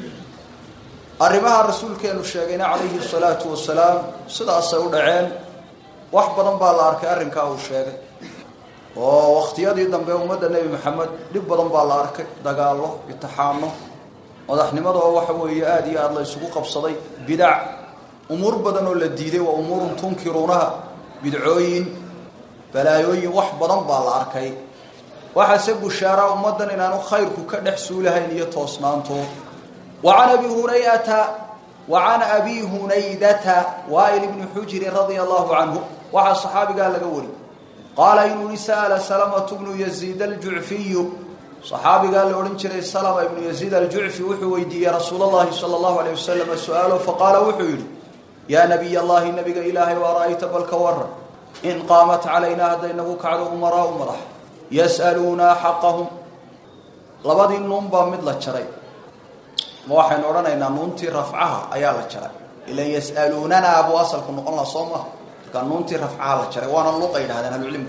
arrimaha rasuulkeenu sheegayna calayhi salaatu wasalaam sidaasay u dhaceen wax badan baa la arkay arrinkaa uu sheegay oo wakhtiyadii dambe ummadda nebi maxamed dhib badan baa la arkay dagaallo itixaano madaxnimada oo waxa weeye aada iyo aada la isugu qabsaday bidac umuur badan oo la diiday waa umuurun tunkiruunaha bidcooyin balaayooyin wax badan baa la arkay waxaase bushaara ummaddan inaanu khayrku ka dhex suulahayn iyo toosnaanto وعن أبي هريرة وعن أبي هنيدة وائل بن حجر رضي الله عنه وعن صحابي قال لقولي قال إنه سأل سلمة بن يزيد الجعفي صحابي قال لأولنشر سلمة بن يزيد الجعفي وحويدي يا رسول الله صلى الله عليه وسلم سؤاله فقال وحويدي يا نبي الله نبي إلهي ورأيت بالكور إن قامت علينا هدينه كعد أمراء مرح يسألونا حقهم لبدي النوم مثل الشريك ma waxaynu odhanaynaa nuuntii rafcaha ayaa la jaray ilan yas'aluunana buu asalku noqon laha soo maha markaa nuuntii rafcaha la jaray waana luqa yidhahdeen ahlucilmigu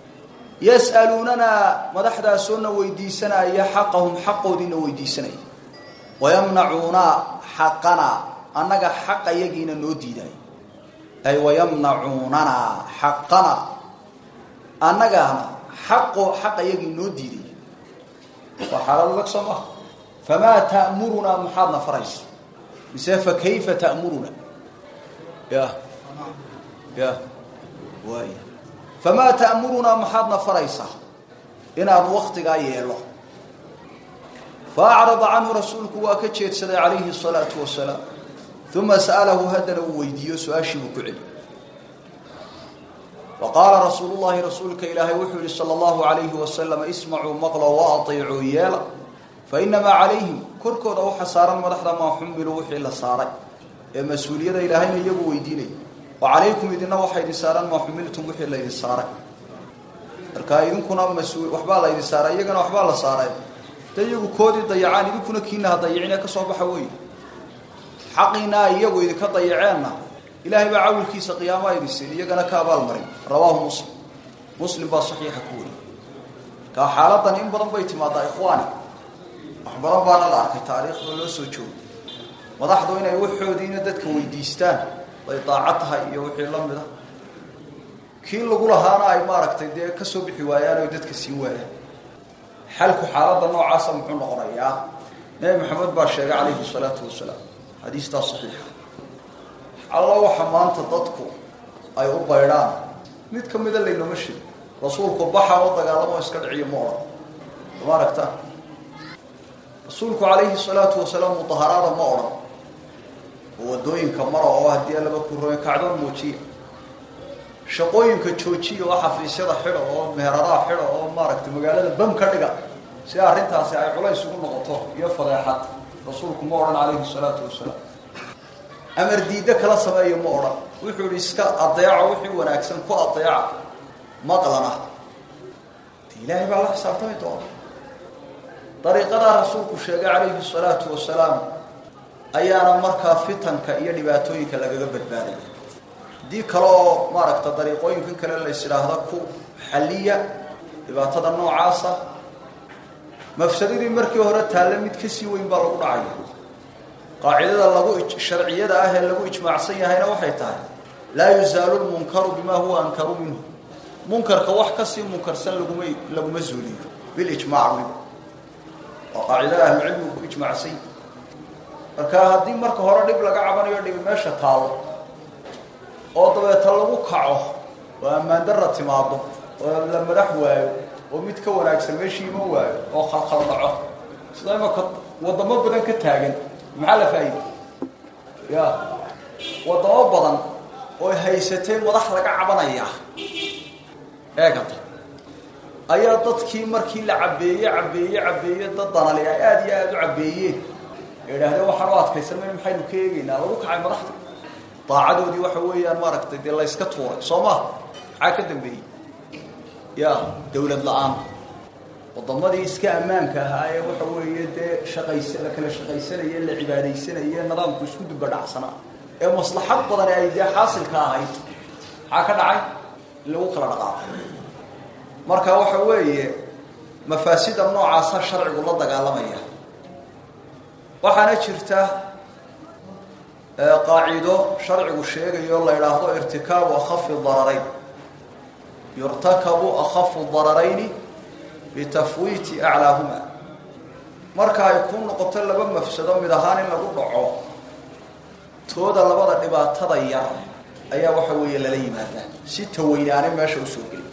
yas'aluunana madaxdaasoona weydiisanaya xaqahum xaqoodiina weydiisanaya wayamnacuuna xaqana annaga xaqa yagiina noo diidaaya ay wayamnacuunana xaqana annagana xaqo xaqa yagii noo diidaya waa xaalad adag soo maha famaa ta'murunaa maxaadna faraysa mise fa kayfa ta'muruna ya ya waay famaa ta'murunaa maxaadna faraysaa inaanu waktigaa yeelo fa acrada canhu rasuulku waa ka jeedsaday calayhi الsalaatu wasalaam uma sa'alahu haddana uu weydiiyo su-aashii buu ku celi faqaala rasuulu llahi rasuulka ilaahay wuxuu yihi salى اllahu alayhi wasalam ismacuu maqlo waaطiicuu yeela fainamaa calayhim korkooda waxa saaran madaxda maa xumiluu wixii la saaray ee mas-uuliyada ilaahayna iyagu weydiinaya wa calaykum idina waxaa idin saaran maa xumiltum wixii laydin saaray marka idinkuna mas-uul waxbaa la ydin saaray iyagana waxbaa la saaray da iyagu koodii dayacaan idinkuna kiina ha dayicine ka soo baxa wey xaqiina ay iyagu idinka dayaceenna ilaahay baa cawilkiisa qiyaamaa idin siin iyagana ka abaalmarin rawaahu muslim muslim baa saxiixa ku weriy kaa xaaladan in badan bay timaadaa ikhwaani wax badan baana la arkay taariikhda loo soo joogo madaxdu inay waxoodiina dadka weydiistaan bay daacad tahay iyo wixii la mid a kii lagu lahaana ay maaragtay dee ka soo bixi waayaan oy dadka siin waayaan xalku xaaladda noocaasa muxuu noqonayaa nebi maxamed baa sheegay calayhi salaatu wasalaam xadiistaa saxiixa alla waxa maanta dadku ay u baydhaan mid ka mida laynooma sheego rasuulku baxa oo dagaalamo iska dhiciyo ma odhan ma aragta rasuulku calayhi salaatu wasalaam mudaharaada ma odhan oo waddooyinka mara oo haddii alaba ku roy kacdoon muujiya shaqooyinka joojiya oo xafiisyada xidha oo meheradaha xidha oo maaragtay magaalada bam ka dhiga si arrintaasi ay culays ugu noqoto iyo fadeexad rasuulku ma odhan calayhi salaatu wasalaam amar diiddo kala sameeyo ma odhan wuxuu ihi iska adeeco wixii wanaagsan ku adeeca maqlana de ilaahay baa la xisaabtami doona dariiqadaa rasuulku sheegay calayhi salaatu wasalaam ayaana markaa fitanka iyo dhibaatooyinka lagaga badbaadaya haddii kale oo maaragta dariiqooyinkan kale lays idhaahda ku xalliya dhibaatada noocaasa mafsadadii markii hore taalle mid kasii weyn baa lagu dhacaya qaacidada lagu sharciyada ah ee lagu ijmaacsan yahayna waxay tahay laa yuzaalu lmunkaru bimaa huwa ankaru minhu munkarka wax kasii munkarsan laguma laguma zuuliyo bilijmaac weliba waa qaacidada ahlucilmigu ku ijmaacsan yahi marka haddii marka hore dhib laga cabanayo dhibi meesha taalo oo dabeeta lagu kaco oo ammaan darra timaado oo la madax waayo oo mid ka wanaagsan meeshii iman waayo oo khalkhal dhaco sida imaka waddamo badan ka taagan maxaa la faa'iday ya waddamo badan oo haysatay madax laga cabanaya eegata ayaa dadkii markii la cabeeye cabeeye cabeeye dad danali ay aada iyo aada u cabeeyeen ee idhaahdeen waxaan u adkaysan mayno maxaynu ka eegeynaa lagu kacay madaxda daacadoodii waxa weeyaan maaragtay dee la yska tuuray soo ma maxaa ka dambeeyey ya dawlad la-aan wadamadii iska ammaanka ahaa ee waxa weeye dee shaqays la kala shaqaysanaye la cibaadaysanaye nidaamku isku duba dhacsanaa ee maslaxad badan ay dee xaasilka ahayd maxaa ka dhacay in lagu kala dhaqaaqo marka waxa weeye mafaasida noocaasa sharcigu la dagaalamaya waxaana jirta qaacido sharcigu sheegayo la idhaahdo irtikaabu akhafi dararayn yurtakabu akhafu dararayni bitafwiiti aclaahuma marka ay ku noqoto laba mafsado mid ahaan in lagu dhaco tooda labada dhibaatada yar ayaa waxa weeye lala yimaadaa si taweynaane meesha usoo geli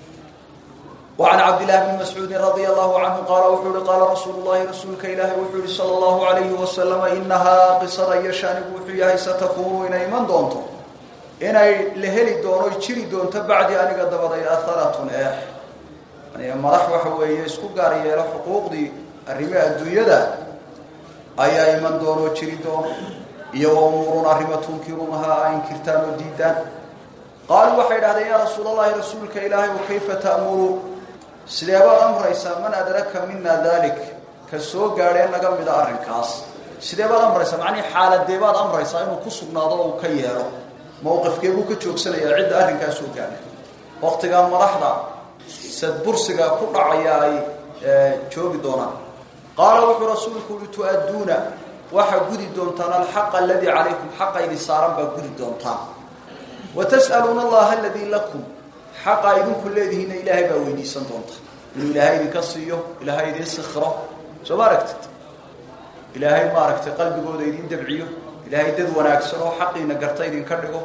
وعن عبد الله بن مسعود رضي الله عنه قال وحول قال رسول الله رسولك إله وحول صلى الله عليه وسلم إنها قصة يشان وحيها ستكون إن من دونته إن لهلي دونو يشري دون تبعد أن قد بضي أثرة إح يعني مرح وحوية اسكو قارية حقوق دي الرماء الدنيا أي من دونو يشري دون يوم أمور تنكرونها إن كرتان وديدان قالوا وحيد هذا يا رسول الله رسولك إلهي وكيف تأمر sideebaad amraysaa man adraka mina dalik ka soo gaadheen naga mida arrinkaas sideebaad amraysaa macnihii xaaladeebaad amraysaa inuu ku sugnaado oo uu ka yeelo mowqifkeebuu ka joogsanayaa cidda arrinkaas soo gaadhay waktigaa madaxda sadbursiga ku dhacaya ay joogi doonaan qaala wuxuu rasuulku uhi tu-adduuna waxaa gudi doontaan alxaqa aladii calaykum xaqa idin saaran baa gudi doontaan wa tas'aluuna allaha aladii lakum xaqa idinku leedihiinna ilaahay baa weydiisan doonta inuu ilaahay idinka siiyo ilaahay idin sikro soo ma aragtid ilaahay maaragtay qalbigooda idin dabciyo ilaahay dad wanaagsan oo xaqiina garta idinka dhigo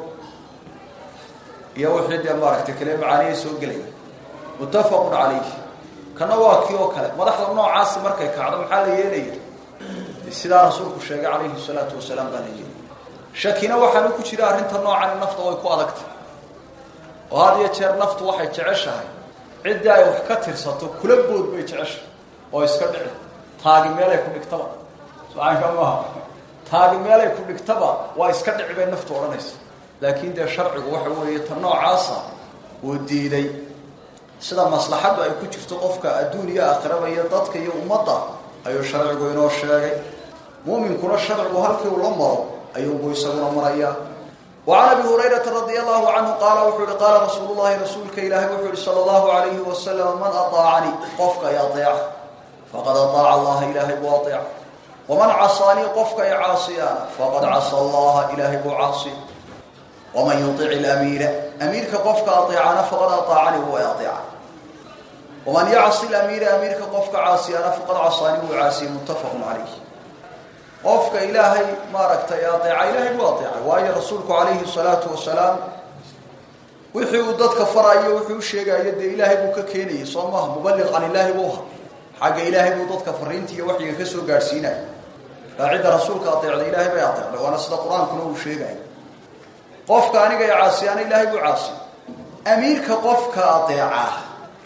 iyo wixii dee maaragtay kale macaaniya soo gelaya muttafaqun calayh kana waa kii oo kale madaxda noocaasi markay kacdo maxaa la yeelaya sidaa rasuulku sheegay calayhi salaatu wasalaam baa la yeelaya shakina waxaanu ku jira arrinta noocan nafta way ku adagtay oo had iyo jeer naftu waxay jeceshahay ciddii ay wax ka tirsato kula bood bay jeceshahay oo iska dhici taagi meelay ku dhigtaba socaanka maaha taagi meelay ku dhigtaba waa iska dhici bay naftu odhanaysa laakiin dee sharcigu waxa weeye ta noocaasa uu diiday sida maslaxaddu ay ku jirto qofka adduun iyo aakhiraba iyo dadka iyo ummadda ayuu sharcigu inoo sheegay muuminkuna sharcigu halkii uu la maro ayuunbuu isaguna marayaa وعن ابي هريره رضي الله عنه قال وحول قال رسول الله رسولك إلهي وحول صلى الله عليه وسلم من أطاعني قفك يطيع فقد أطاع الله إلهي واطيع ومن عصاني قفك يعاصيان فقد عصى الله إلهي بعاصي ومن يطيع الأمير أميرك قفك أطيعنا فقد أطاعني هو يطيع ومن يعصي الأمير أميرك قفك عاصيان فقد عصاني وعاسي متفق عليه qofka ilaahay maaragtay adeeca ilaahay buu adeecay waayo rasuulku calayhi salaatu wasalaam wixii uu dadka farayo wuxuu u sheegayo dee ilaahay buu ka keenayay soo maaha muballiq can ilaahi buu ha xagga ilaahay buu dadka fariinta iyo waxyiga ka soo gaadhsiinaya kaa cidda rasuulka adeecday ilaahay bay adeecday waana sida qur-aankuna uu sheegayo qofka aniga ee caasiyaana ilaahay buu caasiy amiirka qofka adeeca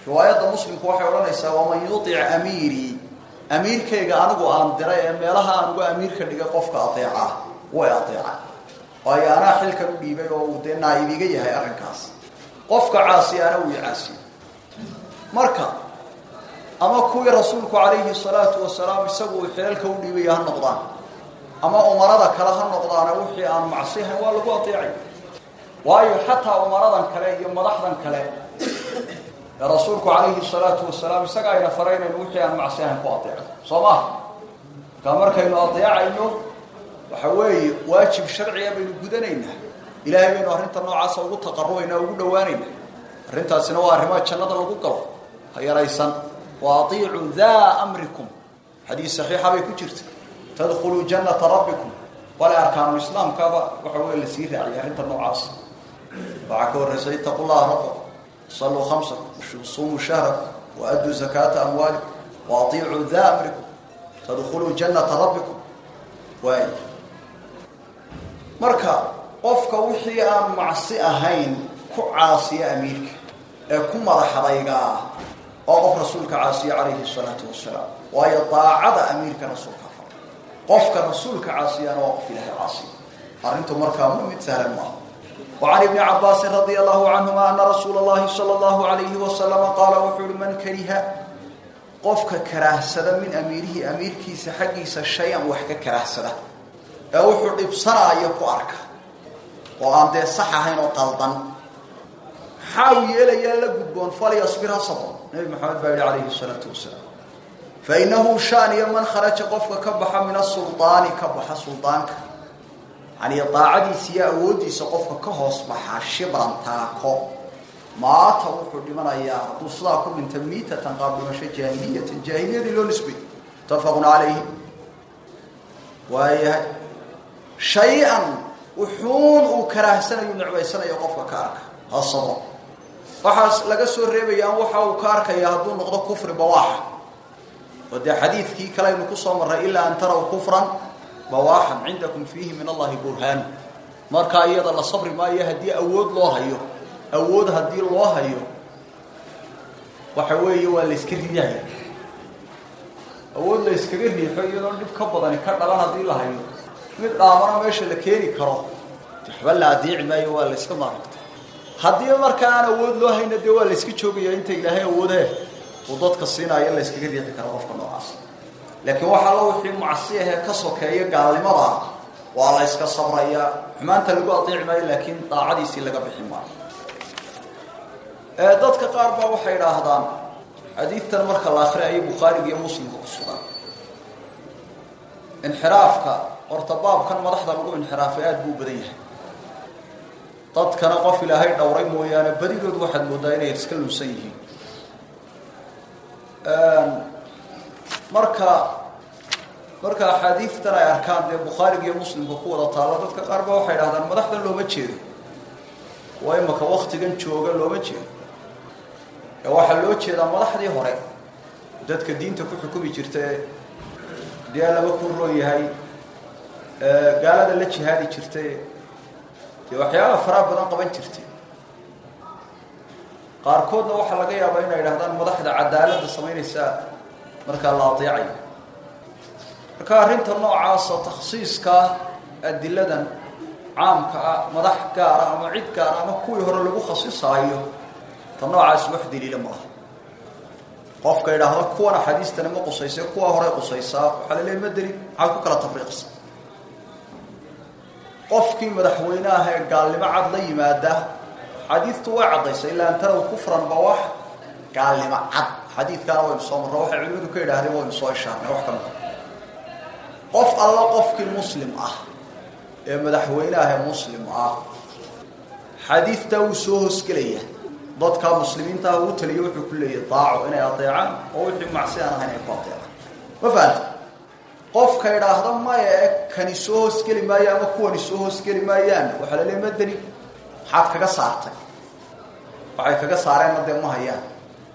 riwaayadda muslimku waxay odhanaysaa waman yutic amiirii amiirkayga anigu aan diray ee meelaha aan uga amiirka dhigay qofka adeeca way adeeca waayo anaa xilkan u dhiibay oo uu dee naaib iga yahay arrinkaas qofka caasiyaana uu icaasiyo marka ama kuwii rasuulku calayhi salaatu wasalaam isagu uu xilalka u dhiibaya ha noqdaan ama umarada kale ha noqdaane wixii aan macsihayn waa lagu adeecay waayo xataa umaradan kale iyo madaxdan kale ee rasuulku calayhi salaatu wasalaam isaga ayna faraynayno wixii aan macsihayn ku adeeco soo maha markaa markaynu adeecayno waxa weeye waajib sharciga baynu gudanaynaa ilaahay baynu arrinta noocaasa ugu taqarubaynaa ugu dhawaanaynaa arrintaasina waa arrimaha jannada lagu galo ha yaraysan wa atiicuu daa amrikum xadiis saxiixa bay ku jirta tadkhuluu jannata rabbikum wale arkaanu islaamkaaba waxa wey lasii raaciyay arrinta noocaas waxaa ka horreysa itaqu llaha rabbakum saluu khamsakum sumuu shahrakum waaduu zakaata amwaalikum wa atiicuu daa amrikum tadkhuluu jannata rabbikum waay marka qofka wixii aan macsi ahayn ku caasiya amiirka ee ku madaxadaygaa oo qof rasuulka caasiya calayhi salaatu wasalaam waayo daacada amiirka rasuulka fara qofka rasuulka caasiyana waa qof ilahay caasiya arrintu markaa ma mid sahlan maaha وعن ابن عباس رضي الله عنهما أن رسول الله صلى الله عليه وسلم قال وحول من كره قفك كراهسد من أميره أمير كيس حقيس شيئا وحك كراهسد وحول إبصرا يكو أركا وأن دي صحة هنا قلطا حاول يلا يلا قدبون فليصبرها صبرا نبي محمد بايد عليه الصلاة والسلام فإنه شان من خرج قفك كبح من السلطان كبح سلطانك يعني طاعديسيا awoodiisa qofka ka hoos baxa shibran taako maata wuxuu dhimanayaa hadduu sidaa ku dhinta miitatan qaab dhimasho jaahiliyatan jaahiliyadii loo nisbay mutafaqun calayhi waayahay shay-an wuxuun uu karaahsanayo necbaysanayo qofka ka arka hasabo waxaas laga soo reebayaan waxa uu ka arkaya hadduu noqdo kufri bawaaxa oo dee xadiidkii kale aynu kusoo marray ilaa an taraw kufran bawaaxan cindakum fiihi min allahi burhaanu markaa iyada la sabri maayo haddii awood loo hayo awood haddii loo hayo waxa weeye waa la iska riixaya awood la iskaga riixo iyadoo dhib ka badani ka dhalan haddii la hayo mid dhaamana meesha la keeni karo waxba la adeeci maayo waa la iska maaragta haddii marka aan awood loo hayna dee waa la iska joogaya inta ilaahay awoodee uu dadka siinaayo la iskaga riixi karo qofka noocaas laakiin waxaa la wixii macsi ahee ka sokeeya gaalnimada waa la yska sabrayaa xumaanta lagu adeeci maayo laakiin daacadiisii laga bixi maayo dadka qaar baa waxay idhaahdaan xadiidtan marka la akhriayo bukhaariga iyo muslimka ku sugan inxiraafka horta baabkan madaxda lagu inxiraafay aada buu badan yahay dadkana qof ilaahay dhowray mooyaane badidood waxaad moodaa inay iska lunsan yihiin marka marka axaadiidtan ay arkaan dee bukhaariga iyo muslimka ku wada taalla dadka qaar ba waxay dhahdaan madaxdan looma jeedo waa imaka waktigan jooga looma jeedo ee waxaa loo jeedaa madaxdii hore dadka diinta ku xukumi jirta ee dee laba ku roon yahay gaalada la jihaadi jirtay dee waxyaaba faraha badan qaban jirtay qaarkoodna waxaa laga yaabaa inay idhahdaan madaxda cadaaladda samaynaysaa markaa la adeecayo marka arrinta noocaasa takhsiiska adiladan caamka ah madax gaara ama cid gaara ama kuwii hore lagu khasisaayo ta noocaas wax daliila ma aha qofka idhaahdo kuwan axaadiistani ma qusaysa kuwa hore qusaysaa waxaa la leey ma delin maxaad ku kala tafriiqsa qofkii madaxweyne ah ee gaalnimo cad la yimaada xadiidtu way caddaysa ilaa an taraw kufran ba wax gaalnimo cad xadiidkaana waynu soo marro waxay culimadu ka yidhahdeen waynu soo ishaarnay wax ka mida qof alla qofkii muslim ah ee madaxweyne ah ee muslim ah xadiidtaa wuu soo hoosgelaya dadkaa muslimiinta ah uu taliyo wuxuu ku leeyahy daaco inay adeecaan oo wixii macsi aan ahayn ay ku adeecaan ma fahanta qofka idhaahda maya ee kani soo hoosgeli maayo ama kuwani soo hoosgeli maayaan waxaa la leey madani maxaad kaga saartay waxay kaga saareenna dee ma hayaan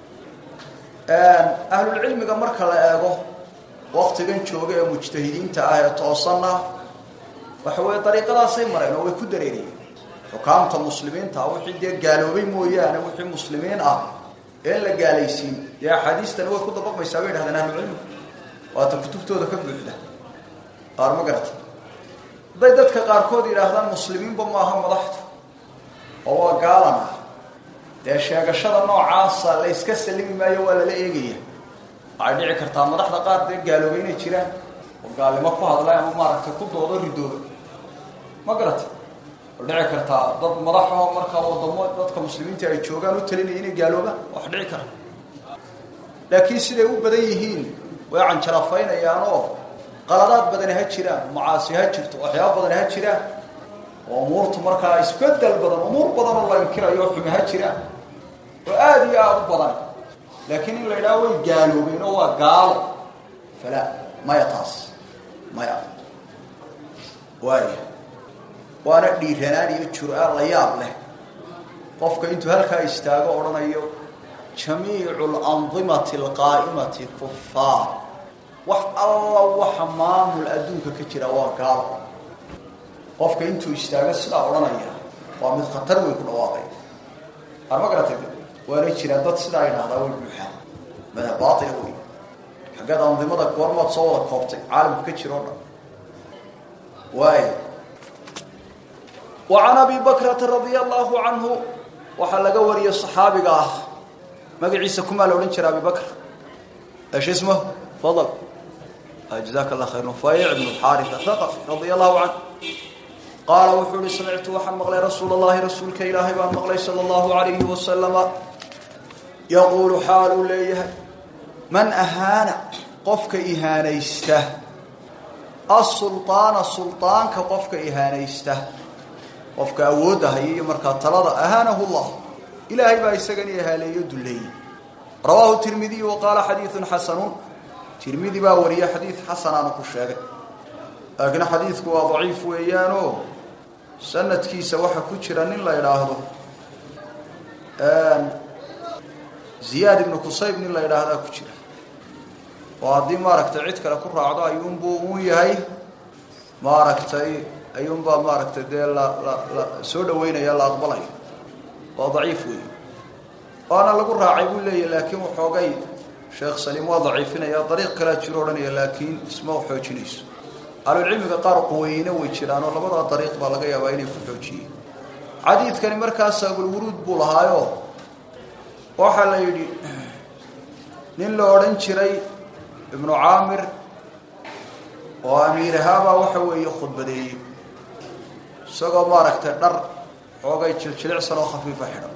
ahlulcilmiga marka la eego waktigan jooga ee mujtahidiinta ah ee toosanna waxa weeye dariiqadaasay mareen oo way ku dareeriyeen xukaamta muslimiinta ah wixii dee gaaloobay mooyaane wixii muslimiin ah een la gaalaysiin dee axaadiistani way ku dabaqmaysaa bay dhahdeen ahlucilmigu waata kutubtooda ka buuxda qaar ma garata hadday dadka qaarkood yidhaahdaan muslimiinba maaha madaxdu oo waa gaalan ah dee sheegashada noocaasa la yska salimi maayo waa lala eegaya waxay dhici kartaa madaxda qaar dee gaaloobay inay jiraan oo gaalnimo ku hadlay ama maaragtay ku doodo ridooda ma garata oo dhici kartaa dad madaxaho markaa wadamo dadka muslimiinta ay joogaan u talinaya inay gaaloobaan wax dhici kara laakiin siday u badan yihiin way canjarafaynayaan oo qaladaad badani ha jiraan macaasi ha jirto waxyaaba badani ha jiraan oo umuurtu markaa isbedel badan umuur badan oo la inkirayo oo xumi ha jiraan oo aada iyo aada u badan laakiin in la yidhaha way gaaloobeen oo waa gaalo fala maya taas maya waaya waana dhiiranaan iyo jur-aan la yaab leh qofka intuu halkaa istaago odhanayo jamiicu alandimati alqaa'imati kufaar wax alla waxa maamul adduunka ka jira waa gaalo qofka intuu istaago sidaa odhanaya waa mid khatar weyn ku dhawaaqay ar ma garatay waana jiraan dad sidaa idhahdaa way buuxaan madhab baaila wey xaggeed andimada goormaad soo wada koobtay caalamku ka jiro o dhan waay wa can abi bakrata radia allahu canhu waxaa laga wariyey صaxaabiga ah magaciisa kumaa la odhan jira abi bakr esh ismah fadl jazaaka allah khayr nufayc bn xaarisa thaqafi radia allahu canhu qaala wuxuu uhi samictu waxaan maqlay rasuul اllahi rasuulka ilaahay baan maqlay salى اllahu alayhi wasalama yaquulu xaaluu leeyahay man ahaana qofka ihaanaysta asulطaana sulطaanka qofka ihaanaysta qofka awoodda haya iyo markaa talada ahaanahu llah ilaahay baa isagani ihaaleeyo duleeyey rawaahu tirmidiy wa qaala xadiiثun xasanuun tirmidi baa wariya xadiid xasanaanu ku sheegay laakiin xadiidku waa daciif weeyaanoo sanadkiisa waxaa ku jira nin la idhaahdo ziyaad ibnu qusayb nin la idhaahdaa ku jira oo haddii maaragtay cid kale ku raacdo ayuunbuu uun yahay maaragtay ayuunbaa maaragtay dee la la la soo dhaweynaya la aqbalaya waa daciif weey waana lagu raacay buu leeyahy laakiin waxoogay sheekh saliim waa daciifinaya dariiq kalea jiro odhanaya laakiin isma xoojinayso ahlucilmiga qaar quweyne way jiraanoo labadaa dariiq baa laga yaabaa inay ku xoojiyeen xadiidkani markaas abulwuruud buu lahaayo waxaa la yidhi nin la odhan jiray ibnu caamir oo amiirahaabaa waxa weeye khudbadeeyey isagoo maaragtay dhar xoogay jiljilicsan oo khafiifa xidhan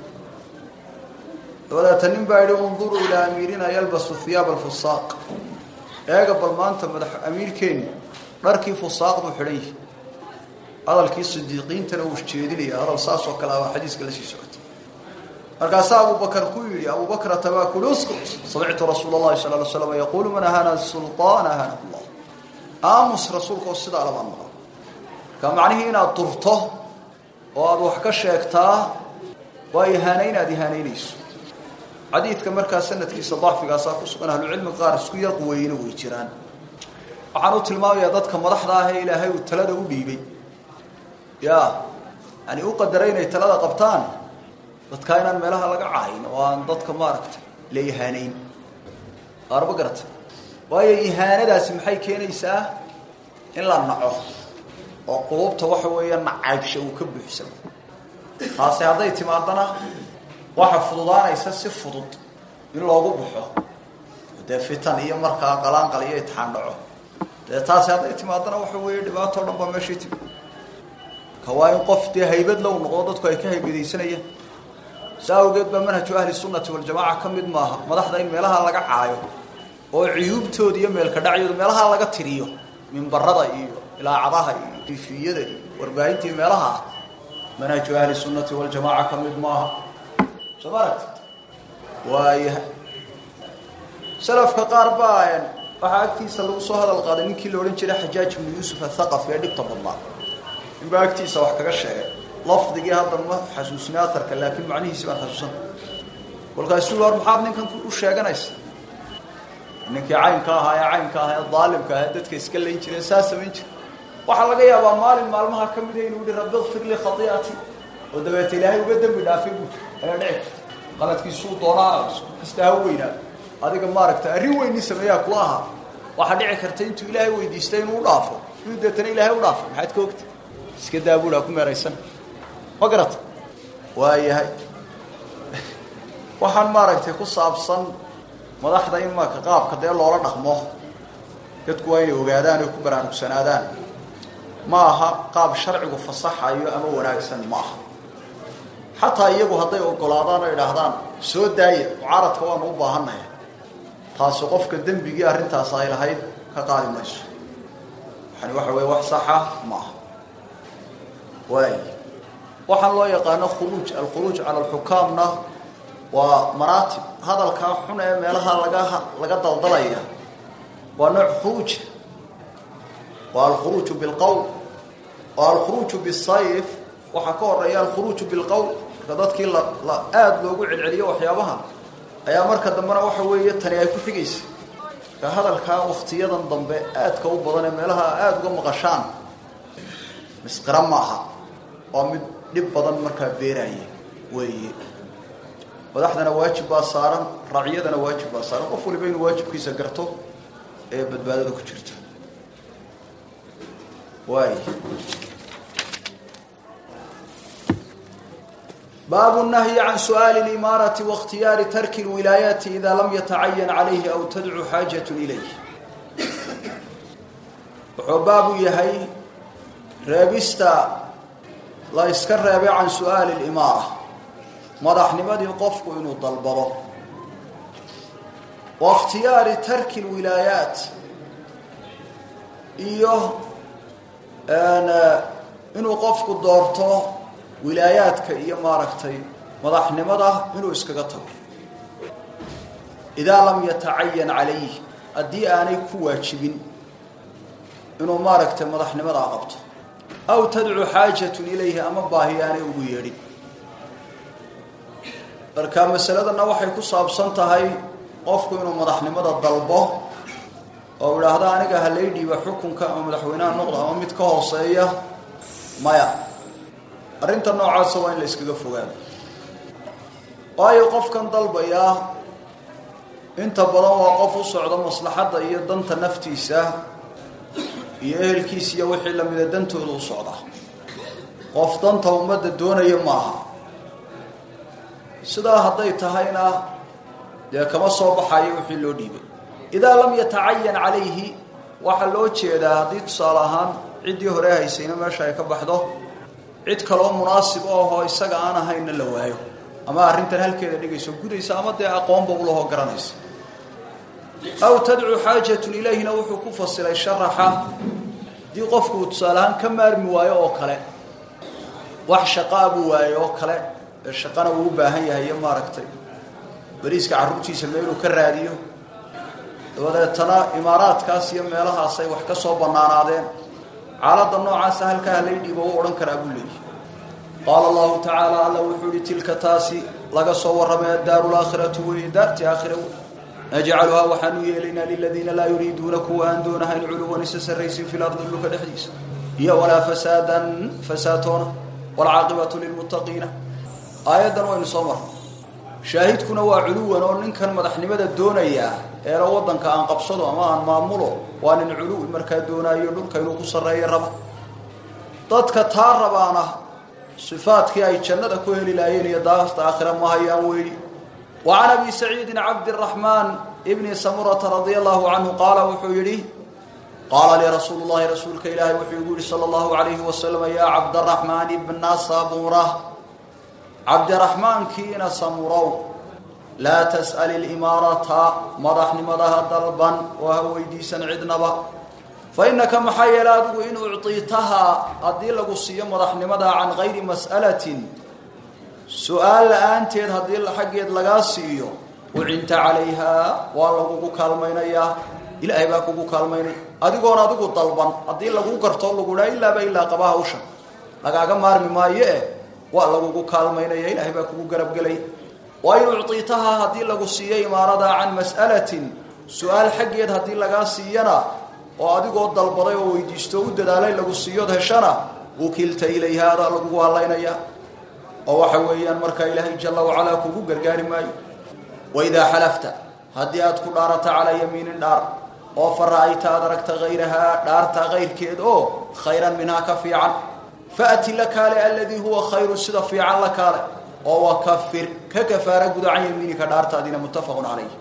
dabadeeta nin baa yidhi unduruu ilaa amiirina yalbasu hiyaab alfusaaq eega bal maanta madax amiirkeeni dharkii fusaaq buu xidhan yahi hadalkii sidiiqiintana uu jeedinaya hadal saas oo kale abaa xadiiska la sii socotay markaasaa abubakar ku yidhi abubakrata baa kuli uskut samictu rasuula اllahi sala ly slam yaquulu man ahaana sulطaan ahaana llah aamus rasuulkaoo sidaa labaan maqal marka macnihii inaad durto oo aada wax ka sheegtaa waa ihaanay inaad ihaanaynayso xadiidka markaa sanadkiisa dacfigaasaa ku sugan ahlucilmi qaar isku yar quweyne way jiraan waxaan u tilmaamayaa dadka madaxda ah ee ilaahay uu talada u dhiibay ya yani u qadaray inay talada qabtaan dadkaa inaan meelaha laga cahayn oo aan dadka maaragtay la ihaanayn qaarba garata waayo ihaanadaasi maxay keenaysaa in la naco oo qulubta waxa weeya nacaybsha uu ka buuxsamo taasi hadday timaadana waxa fududaanaysa si fudud in loogu baxo dee fitan iyo markaa qalaanqal iyo itixaan dhaco dee taasi hadday timaadana waxa weeye dhibaato o dhan baa meeshii timi ka waa in qof dee haybad low noqdo dadku ay ka haybadaysanayaan saa awgeed baa manhaju ahli sunnati waljamaaca ka mid maaha madaxda in meelaha laga caayo oo cuyuubtooda iyo meelka dhacyooda meelaha laga tiriyo mimbarada iyo ilaacadaha iyo tifiyada iyo warbaahintii meelaha ah manhaju ahli sunnati waljamaaca ka mid maaha soo ma aragtid waayahay salafka qaar baa waxaa agtiisa lagu soo hadal qaaday ninkii la odhan jiray xajaaj ibnu yuusuf athaqafi ee dhibta badnaa ninbaa agtiisa wax kaga sheegay lafdigii hadda ma xasuusina aarka laakiin macnihiisi baan xasuusan kolkaasuu war maxaad ninkan u sheeganaysa ninkii caynka ahaa ee caynka ahaa ee daalimka ahaa dadka iska layn jireen saa samayn jira waxaa laga yaabaa maalin maalmaha ka mida inuu yihi rabbi kfir lii khaiati oo dabeeta ilaahay uga dembi dhaafay bu ayaa dhici karta qaladkiisuu doonaa kasta ha weynaa adiga maaragta arrin weyni sameeyaa kula ahaa waxaa dhici karta intuu ilaahay weydiistay inuu u dhaafo inuu deetana ilaahay u dhaafo maxaad ka ogta iska daabuul ha ku meeraysan ma garata waayahay waxaan maaragtay ku saabsan madaxda in marka qaabka dee loola dhaqmo dadku waa inay ogaadaan oy ku baraarugsanaadaan ma aha qaab sharcigu fasaxayo ama wanaagsan ma aha xataa iyagu hadday ogolaadaan oo idhaahdaan soo daaya mucaaradka waanu u baahannahay taasi qofka dembigii arrintaas ay lahayd ka qaadi mayso waxani waxa weeye wax saxa ma aha waay waxaan loo yaqaano khuruuj alkhuruuj cala alxukaamna waa maraatib hadalkaa xun ee meelaha laga laga daldalaya waa nooc khuruuja waa alkhuruuju bilqowl waa alkhuruuju bisayf waxaa ka horeeya alkhuruuju bilqowl marka dadkii la la aada loogu celceliyo waxyaabaha ayaa marka dambena waxa weeye tani ay ku xigaysa marka hadalkaa waktiyadan dambe aadka u badan ee meelaha aada uga maqashaan misqira ma aha waa mid dhib badan markaa beeraaya weeye madaxdana waajib baa saaran racyadana waajib baa saaran qof waliba inuu waajibkiisa garto ee badbaadada ku jirta waay baabu nahyi can su'aali اlimaarati waاkhtiyaari tarki اlwilaayaati ida lam yatacayan calayhi aw tadcu xaajat ilayh wuxuu baabu yahay reebista la iska reebay can su'aali اlimaara madaxnimadii qofku inuu dalbado wa اkhtiyaari tarki اlwilaayaat iyo inuu qofku doorto wilaayaadka iyo maaragtay madaxnimada inuu iskaga tago idaa lam yatacayan calayh haddii aanay ku waajibin inuu maaragtay madaxnimadaa qabto aw tadcu xaajatun ilayhi ama baahi aanay ugu yeedhin marka masaladanna waxay ku saabsan tahay qofku inuu madaxnimada dalbo oo idhaahdo aniga halay dhiiba xukunka ama madaxweynaha noqda ama mid ka hooseeya maya arrinta noocaasa waa in la iskaga fogaado waayo qofkan dalbayaa inta badan waa qof u socdo maslaxadda iyo danta naftiisa iyo ehelkiisa iyo wixii lamida dantooda u socda qof danta ummadda doonaya maaha sidaa hadday tahayna dee kama soo baxayo wixii loo dhiibay idaa lam yatacayan calayhi waxaa loo jeedaa haddii tusaale ahaan ciddii hore haysayna meesha ay ka baxdo cid kaloo munaasib ahoo isaga aan ahaynna la waayo ama arrintan halkeeda dhigayso gudaysa ama dee aqoonba ulahoo garanaysa aw tadcu xaajatun ilayhina wuxuu ku fasilay sharaxa haddii qofku uu tusaale ahaan ka maarmi waayo oo kale wax shaqaa buu waayo oo kale ee shaqana uu u baahan yahay iyo maaragtay bariiska carruurtiisa meeluu ka raadiyo dabadeetana imaaraadkaas iyo meelahaasay wax ka soo bannaanaadeen xaaladda noocaasa halkaa halay dhiibo u odhan karaa buu leeyahy qaala allahu tacaala alla wuxuu yihi tilka taasi laga soo warramay addaaru laakhiratu wey daarti aakhira wey najcaluhaa waxaanu yeelaynaa liladiina laa yuriiduuna kuwa aan doonahayn culuwan isa sarraysin fi lardi dhulka dhexdiisa iyo walaa fasaadan fasaatoona waalcaaqibatu lilmuttaqiina aayaddan waynu soo marnay shaahidkuna waa culuwan oo ninkan madaxnimada doonayaa eela waddanka aan qabsado ama aan maamulo waa nin culuwi markaa doonaayo dhulka inuu ku sarreeyo raba dadka taa rabaana sifaadkii ay jannada ku heli laayeen iyo daasta aakhira ma hayaan weyli wa can abi saciidin cabdiraxmaan ibni samurata radia allahu canhu qaala wuxuu yidhi qaala lii rasuulu llahi rasuulka ilaahay wuxuu igu yihi sala allahu alayhi wasalam yaa cabdaraxmaan ibna samura cabdiraxmaankiina samurow laa tas'al ilimaarata madaxnimadaha dalban oo ha weydiisan cidnaba fa innaka maxaa yeele adigu in uctiitahaa haddii lagu siiyo madaxnimada can gayri mas'alatin su-aal la-aanteed haddii xaggeed lagaa siiyo ucinta calayhaa waa lagugu kaalmaynayaa ilaahay baa kugu kaalmaynaya adigoon adigu dalban haddii lagu garto lagu dhaa ilaaba ilaa qaba hawsha lagaaga maarmi maayo eh waa lagugu kaalmaynaya ilaahay baa kugu garabgelay waa in uctiitahaa haddii lagu siiyo imaarada can mas'alatin su-aal xaggeed haddii lagaa siiyana oo adigoo dalbaday oo weydiisto u dadaalay lagu siiyood heshana ukilta ilayha adaa lagugu hadlaynaya oo waxa weeyaan markaa ilaahay jala wacalaa kugu gargaari maayo waidaa xalafta haddii aad ku dhaarato calaa yamiinin dhaar oo fa ra'ayta aad aragta hayrahaa dhaarta kayrkeed oo khayran minhaa ka fiican faati la kaale aladii huwa khayru sida fiican la kaale oo wakafir ka kafaara guda can yamiinika dhaartaadiina muttafaqun calayh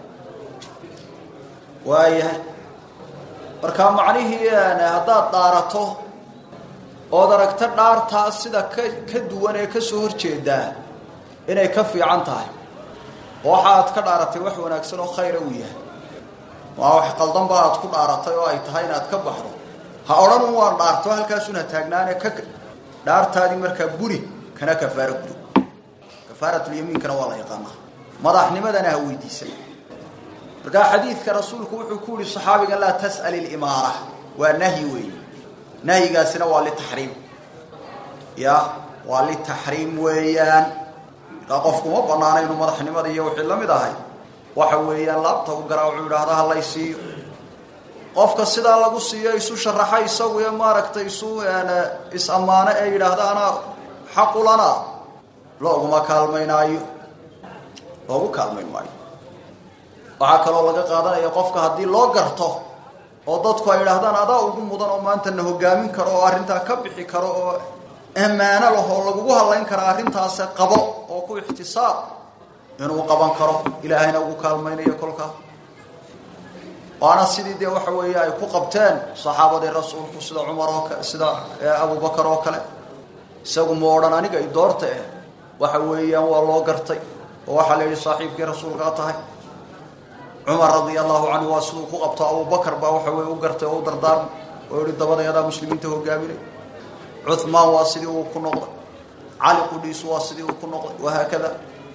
waayahay markaa macnihii haddaad dhaarato ood aragto dhaartaa sida ka ka duwan ee ka soo horjeedaa inay ka fiican tahay waxa aad ka dhaaratay wax wanaagsan oo khayra uu yahay waa wax qaldanba aad ku dhaaratay oo ay tahay inaad ka baxdo ha odhan un waan dhaarto halkaasuna taagnaane ka dhaartaadii markaa buri kana kafaaro guri kafaaratulyamiinkana waa la yaqaanaa madaxnimadana ha weydiisay markaa xadiidka rasuulku wuxuu ku yihi saxaabiga laa tas'al ilimaara waa nahyi weeye nahyigaasina waa litaxriim ya waa litaxriim weeyaan markaa qofku ma banaana inuu madaxnimada iyo wixii la mid ahay waxa weeyaan laabta u garaa wuxuu yidhaahda halay siiyo qofka sidaa lagu siiyo isu sharaxa isagu ee maaragtay isu is-ammaano ee yidhaahda anaa xaqulana looguma kaalmaynaayo loogu kaalmayn maayo waxaa kaloo laga qaadanaya qofka haddii loo garto oo dadku ay idhaahdaan adaa ugu mudan oo maanta na hogaamin karo oo arrintaa ka bixi karo oo ammaano lahoo lagugu hadlayn kara arrintaase qabo oo ku ixtisaab inuu qaban karo ilaahayna ugu kaalmaynayo kolkaa waana sidii dee waxa weeye ay ku qabteen saxaabadii rasuulku sida cumar oo kale sida abubakar oo kale isagu ma odhan aniga i doorta eh waxa weeyaan waa loo gartay oo waxaa la yidhi saaxiibkii rasuulkaa tahay cumar radia allahu canhu waa siduu ku qabto abubakar baa waxa weye u gartay oo u dardaarmay oo yihi dabadayadaa muslimiinta hogaaminay cuhmaan waa sidii uu ku noqday cali qudhiisu waa sidii uu ku noqday wahaakada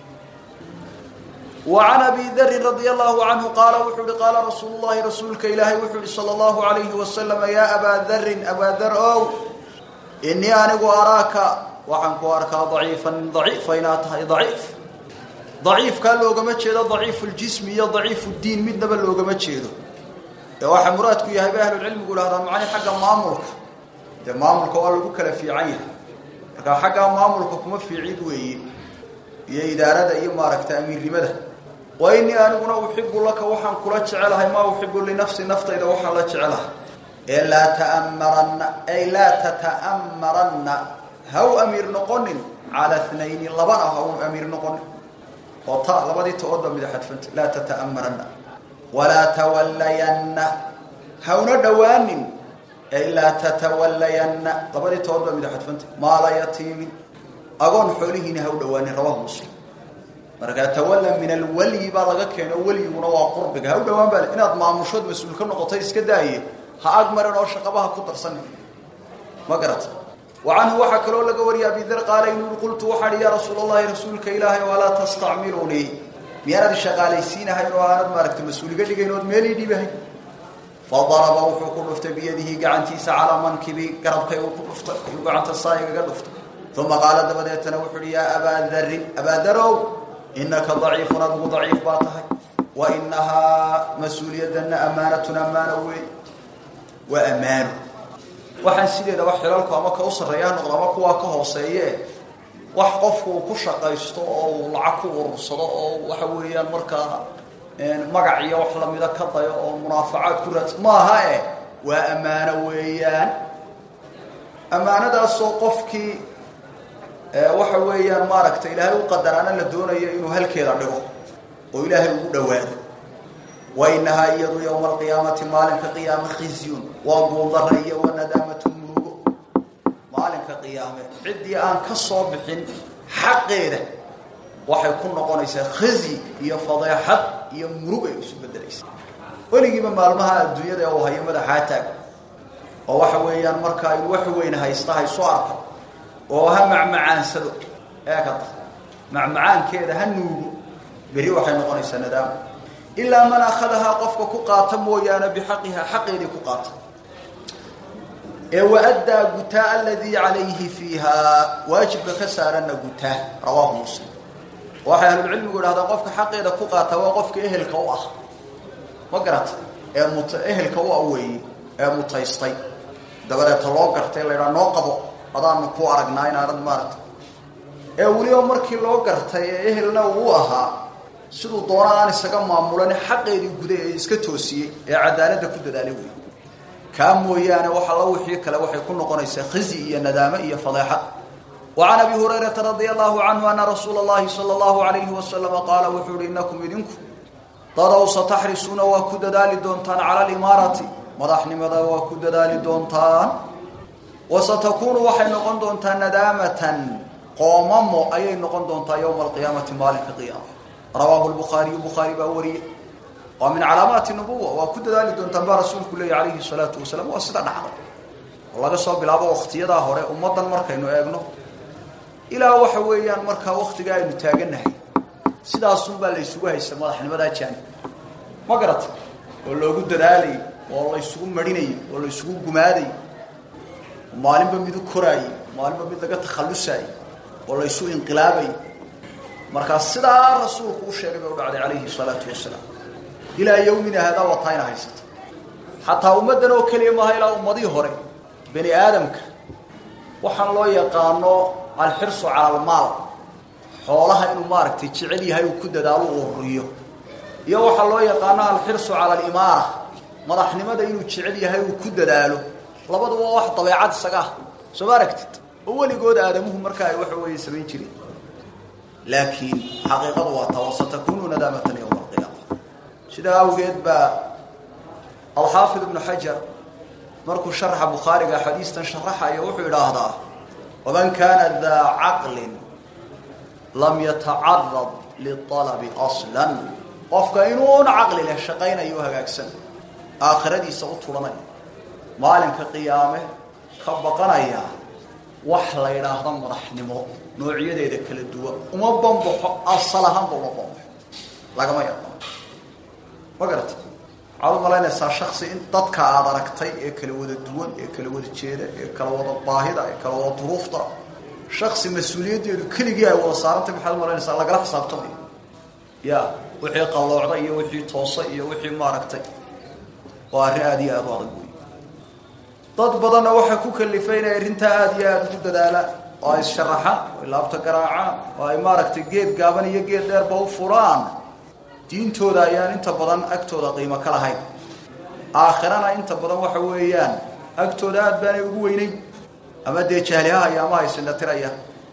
وعن أبي ذر رضي الله عنه قال وحول قال رسول الله رسولك إلهي وحول صلى الله عليه وسلم يا أبا ذر أبا ذر أو إني أنا أراك وعنك أراك ضعيفا ضعيفا ضعيف ضعيف كان لو قمت شيء ضعيف الجسم يا ضعيف الدين من دبل لو قمت شيء يا واحد مراتك يا أهل العلم يقول هذا معني حق مامورك ده مامورك والله بكلا في عين حق مامورك كما في عيد وين يا إدارة يا مارك تأمير لماذا وإني أنا أحب لك وحن كل جعلها ما أحب لنفسي نفطي إذا وحن لا جعلها إلا تأمرن أي لا تتأمرن هو أمير نقن على اثنين لبنا هو أمير نقن وطاء لبدي تؤدى من حدفنت لا تتأمرن ولا تولين هو ندوان إلا تتولين لبدي تؤدى من حدفنت ما لا يتيم أقول حوله هو دوان رواه مسلم marka tawalla min alwali ba laga keeno waliguna waa qurbiga ha u dhawaan baa inaad maamushood mas'uul ka noqotay iska daaye ha agmaran oo shaqabaha ku darsan ma garata وعنه waxa kale oo laga wariyaa bi dar qaala inuu qultu waxa ya rasuulullaahi rasuulka ilaahay wala tastacmiluni miyarad shaqaalaysiinahay oo aanad maaragta mas'uuliga dhigaynood meel dhibahay فضرب wuxuu ku dhuftay biyadihi gacantiisa ala mankibi garabkay uu ku dhuftay uu gacanta saayiga dhuftay ثم قال دبدتنا وحري يا ابا ذر ابا ذر إنك ضعيف أبو ضعيف باطهي وإنها مسؤولية أمانة أمانة وي وأمان waxaan sideeda wax xilalku ama ka u sareeyaan noqdaba kuwa ka hooseeye wax qofku ku shaqaysto oo uu lacag ku urursado oo waxa weeyaan markaa magac iyo wax la mida ka dayo oo munaafacaad ku raad maaha eh waa amaano weeyaan amaanadaasoo qofkii waxa weeyaan maaragtay ilaahay u qadaraana la doonayo inuu halkeeda dhigo oo ilaahay ugu dhawaado وإنها يضو يوم القيامة مالك قيامة خزي وقوضر وندامة مروق مالك قيامة عدي آن كالصوبح حقيرة وحيكون نقونيسا خزي هي فضيحة هي مروق يسو بدليس ولقيما مالمها الدنيا دي وهي مدحاتك ووحويان مركا الوحوين هايستا هاي سوارك وها معمعان سدو هكذا معمعان كده هنوغو بري وحي نقونيسا ندامة إلا من أخذها قفك كقاتا مويانا بحقها حقيري كقاتا وأدى قتاء الذي عليه فيها واجب كسارنا قتاء رواه مسلم وحي أهل العلم يقول هذا قفك حقيري كقاتا وقفك إهل كواه وقرأت إهل كواه وي متيستي دبرة تلوغرتي لنا نوقضو هذا نكو أرقناين أرد مارت ee weliba markii loo gartay ee ehelna uu ahaa siduu doona aan isaga maamulan xaqeedii guda ee iska toosiyey ee cadaaladda ku dadaalay wey kaa mooyaane wax alla wixii kale waxay ku noqonaysaa khizi iyo nadaamo iyo fadeexad وعن أبي هريرة رضي الله عنه أن رسول الله صلى الله عليه وسلم قال وحور إنكم إذنكم ضروا ستحرسون وكد دالي دونتان على الإمارة مضحن مضى وكد دالي دونتان وستكون وحي نقون دونتان ندامة قومم أي نقون دونتان يوم القيامة مالك القيامة رواه البخاري بخاري بأوري ومن علامات النبوة وكد دالي دونتان برسول كله عليه الصلاة والسلام وأسدى نحن والله قصوا بلعبه واختيادا هوري أمضا مركينو أبنه ilaa waxa weeyaan markaa waktiga aynu taaganahay sidaasun baa la isugu haysta madaxnimadaa jaani ma garata oo loogu dadaalayay oo la isugu marinayay oo la isugu gumaadayay maalinba mid u koraayay maalinba mid laga takhallusaayay oo la isu inqilaabayay markaa sidaa rasuulku u sheegay bay u dhacday calayhi salaatu wasalaam ilaa yawmina haadaa wataa ina haysata xataa ummaddan oo keliya maaha ilaa ummadihii hore bani aadamka waxaan loo yaqaano alxirsu cala almaal xoolaha inuu maaragtay jecel yahay uu ku dadaalo u ururiyo iyo waxaa loo yaqaano alxirsu cala alimaara madaxnimada inuu jecel yahay uu ku dadaalo labaduba waa wax dabeecad isaga ah soo ma aragtid oo weligood aadamuhu markaa ay waxa weeye samayn jireen laakiin xaqiiqadu waa taa wasatakunu nadaamatan yowma alqiyaama sidaa awgeed baa alxaafid ibnu xajar markuu sharaxa bukhaariga xadiistan sharaxayo wuxuu idhaahdaa waman kaana daa caqlin lam yatacarad lialabi aslan qofka inuuna caqli leh shaqaynayo hagaagsan aakhiradiisa u tulanaya maalinka qiyaame ka baqanaya wax la yidhaahdo madaxnimo noocyadeeda kala duwan uma bambaxo asal ahaanba uma bambaxo lagama yaqaano ma garata waxaad u malaynaysaa shaksi in dadka aada aragtay ee kala wada duwan ee kala wada jeeda ee kala wada baahida ee kala wada duruufta shaksi mas-uuliyaddeedu keligii ay wada saarantay maxaad u malaynaysaa lagala xisaabtamayo ya wixii qalloocda iyo wixii toosa iyo wixii maaragtay waa arrin aada iyo aada u adag wey dad badanna waxay ku kalifay inay arrintaa aada iyo aada ugu dadaalaan oo ay sharaxaan oo ay laabta garaacaan oo ay maaragtay geed gaaban iyo geed dheerba u furaan diintooda ayaan inta badan agtooda qiimo ka lahayn aakhirana inta badan waxa weeyaan agtooda aada baanay ugu weynayn ama dee jahlihaha iyo ama haysindhatiraya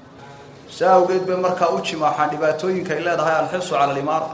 saa awgeed bay markaa u jimaaxaan dhibaatooyinka ay leedahay alxirsu cala alimaara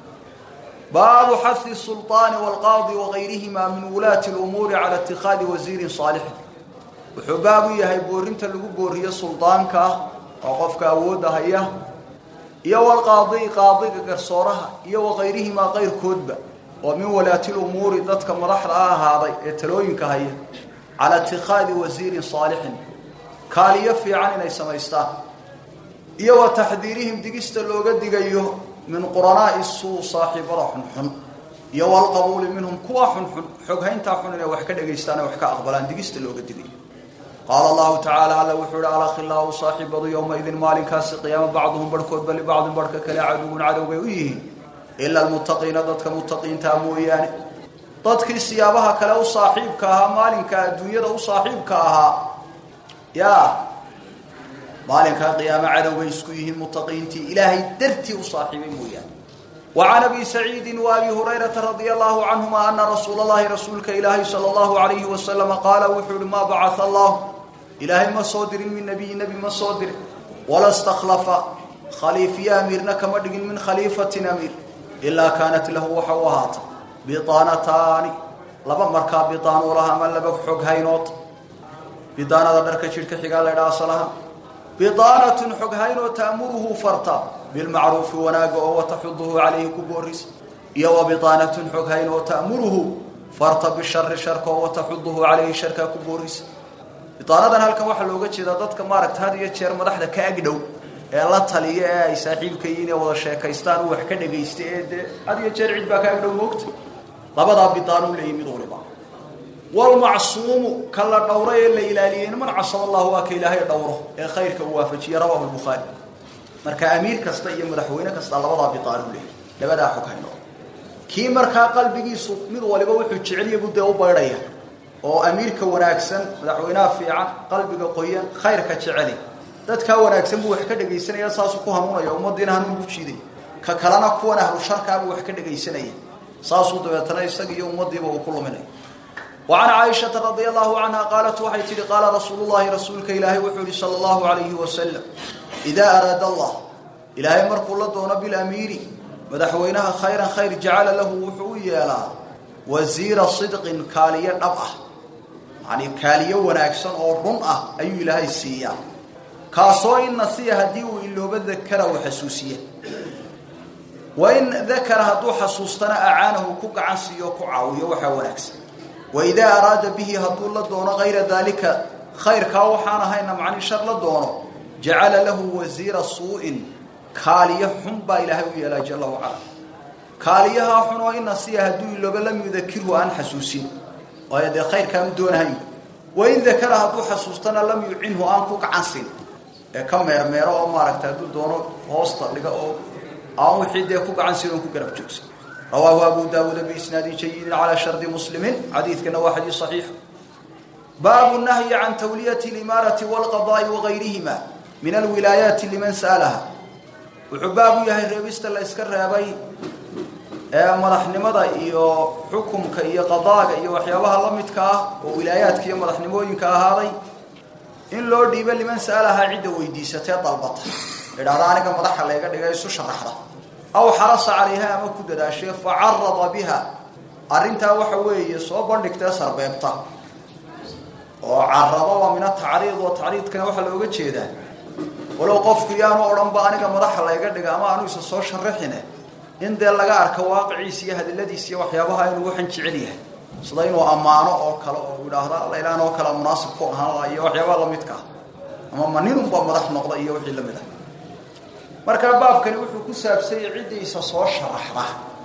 baabu xahi sulطaani wاlqaadi wagayrihima min wulaati اlumuuri cala itikaadi wasiirin saalixin wuxuu baab u yahay boorinta lagu booriyo suldaanka oo qofka awoodda haya iyo walqaadi qaadiga garsooraha iyo wakayrihimaa qayrkoodba oo min walaati lumuuri dadka madaxda a ahaaday ee talooyinka haya cala itikaadi wasiirin saalixin kaaliyo fiican inay samaystaan iyo wa taxdiirihim digista looga digayo min quranaai suu saaxiibada xunxun iyo walqabuuli minhum kuwa xunxun xoghayntaa xun inay wax ka dhagaystaan wax ka aqbalaan digista looga digayo qaala allahu tacaala alla wuxuu ihi alakhilaau saaxiibadu yowmaidin maalinkaasi qiyaamo bacduhum barhkoodba libacdin barhka kale caduwun cadow bay u yihiin ila almuttaqiina dadka muttaqiintaa mooyaane dadkii siyaabaha kale u saaxiibka ahaa maalinka adduunyada u saaxiibka ahaa ya maalinkaa qiyaamo cadow bay isku yihiin muttaqiintii ilaahay dartii u saaxiibay mooyaane وعن أبي سعيد وأبي هريرة رضي الله عنهما أن رسول الله رسولك إلهي صلى الله عليه وسلم قال وحول ما بعث الله إلهي ما صادر من نبي نبي ما صادر ولا استخلف خليفي أميرنا كما من خليفة أمير إلا كانت له وحوهات بطانتان لبا مركا بطان ولها من لبا حق هينوت بطانة درك شركة حقال لدى أصلها بطانة حق هينوت تأمره فرطا بالمعروف وناقه وتحضه عليه كبوريس يو بطانة حقهين وتأمره فرط بالشر شركه وتحضه عليه شركه كبوريس بطانة هلك waxa looga jeeda dadka maaragta had iyo jeer madaxda ka agdhow ee la taliya ee ay saaxiibkayeen wada sheekaystaan wax ka dhageystay ee had iyo jeer cid baa ka agdhow moogta labada bitaanu leeyimid waliba wal macsuum kala dhawray la ilaaliyeen man casaba Allah wa ka ilaahay dhawro ee khayrka waafajiya rawahu al-bukhari marka amiir kasta iyo madaxweyne kasta labadaa bitaan u leeyahay labadaa xog hayno kii markaa qalbigiisu mid waliba wuxuu jecel yahay budee u baydhaya oo amiirka wanaagsan madaxweynaha fiican qalbiga qoyan khayrka jeceli dadkaa wanaagsan buu wax ka dhegaysanaya saasuu ku hanuunaya ummadiina hanuun ku jiidaya ka kalena kuwan ahlu sharkaabuu wax ka dhegaysanaya saasuu dabeetana isaga iyo ummadiiba uu ku luminaya wa can caaishata radia allahu canha qaalat waxay tihi qaala rasuulu llahi rasuulka ilaahay wuxuu yihi sala allahu alayhi wasalam idaa araada allah ilaahay markuu la doono bilamiiri madaxweynaha khayran khayr jacala lahu wuxuu u yeelaa wasiira sidqin kaaliyo dhab ah yacanii kaaliyo wanaagsan oo run ah ayuu ilaahay siiyaa kaasoo in nasiya haddii uu ilooba dakara uu xasuusiya wa in dakara hadduu xasuustana acaanahu ku gacan siiyo ku caawiyo waxaa wanaagsan wa idaa araada bihi hadduu la doono kayra daalika khayrkaa waxaan ahayna macni shar la doono jacala lahu wasiira suu-in kaaliyo xun baa ilaahay u yeelaa jala wacala kaaliyahaa xun oo in nasiya hadduu ilooba lam yudakirhu aan xasuusin waayo dee khayrkaan u doonahay wain dakara hadduu xasuustana lam yucinhu aan ku gacan siin ee ka meermeero oo maaragtay hadduu doono hoosta dhiga oo aan wixii dee ku gacan siin oon ku garab joogsan rawaahu abu daawuuda biisnaadin jayidin calaa shardi muslimin xadiidkana waa xadiis saxiix baabu nahyi can tawliyati limaarati walqadaai wagayrihima min alwilaayaati liman sa'alaha wuxuu baab u yahay reebista la yska reebay ee madaxnimada iyo xukumka iyo qadaaga iyo waxyaabaha la midka ah oo wilaayaadka iyo madaxnimooyinka ahaaday in loo dhiibo liman sa'alahaa cidda weydiisatee dalbata idhahda aniga madaxa layga dhiga isu sharaxda aw xarasa calayha ama ku dadaashee fa carada biha arrintaa waxa weeye soo bandhigtee sarbeebta oo carado waa min atacriid oo tacriidkana waxaa looga jeedaa walow qofku yaanu odhanba aniga madaxa layga dhiga ama aanu isa soo sharaxine in dee laga arko waaqiciisa iyo hadaladiisa iyo waxyaabaha inuu waxan jecel yahay sida inuu ammaano oo kale oo idhaahda alla ilaan oo kale munaasib ku ahaan iyo waxyaabaha lamidka ah ama ma ninunba madax noqda iyo wixii lamid ah markaa baabkani wuxuu ku saabsanyay ciddiisa soo sharaxda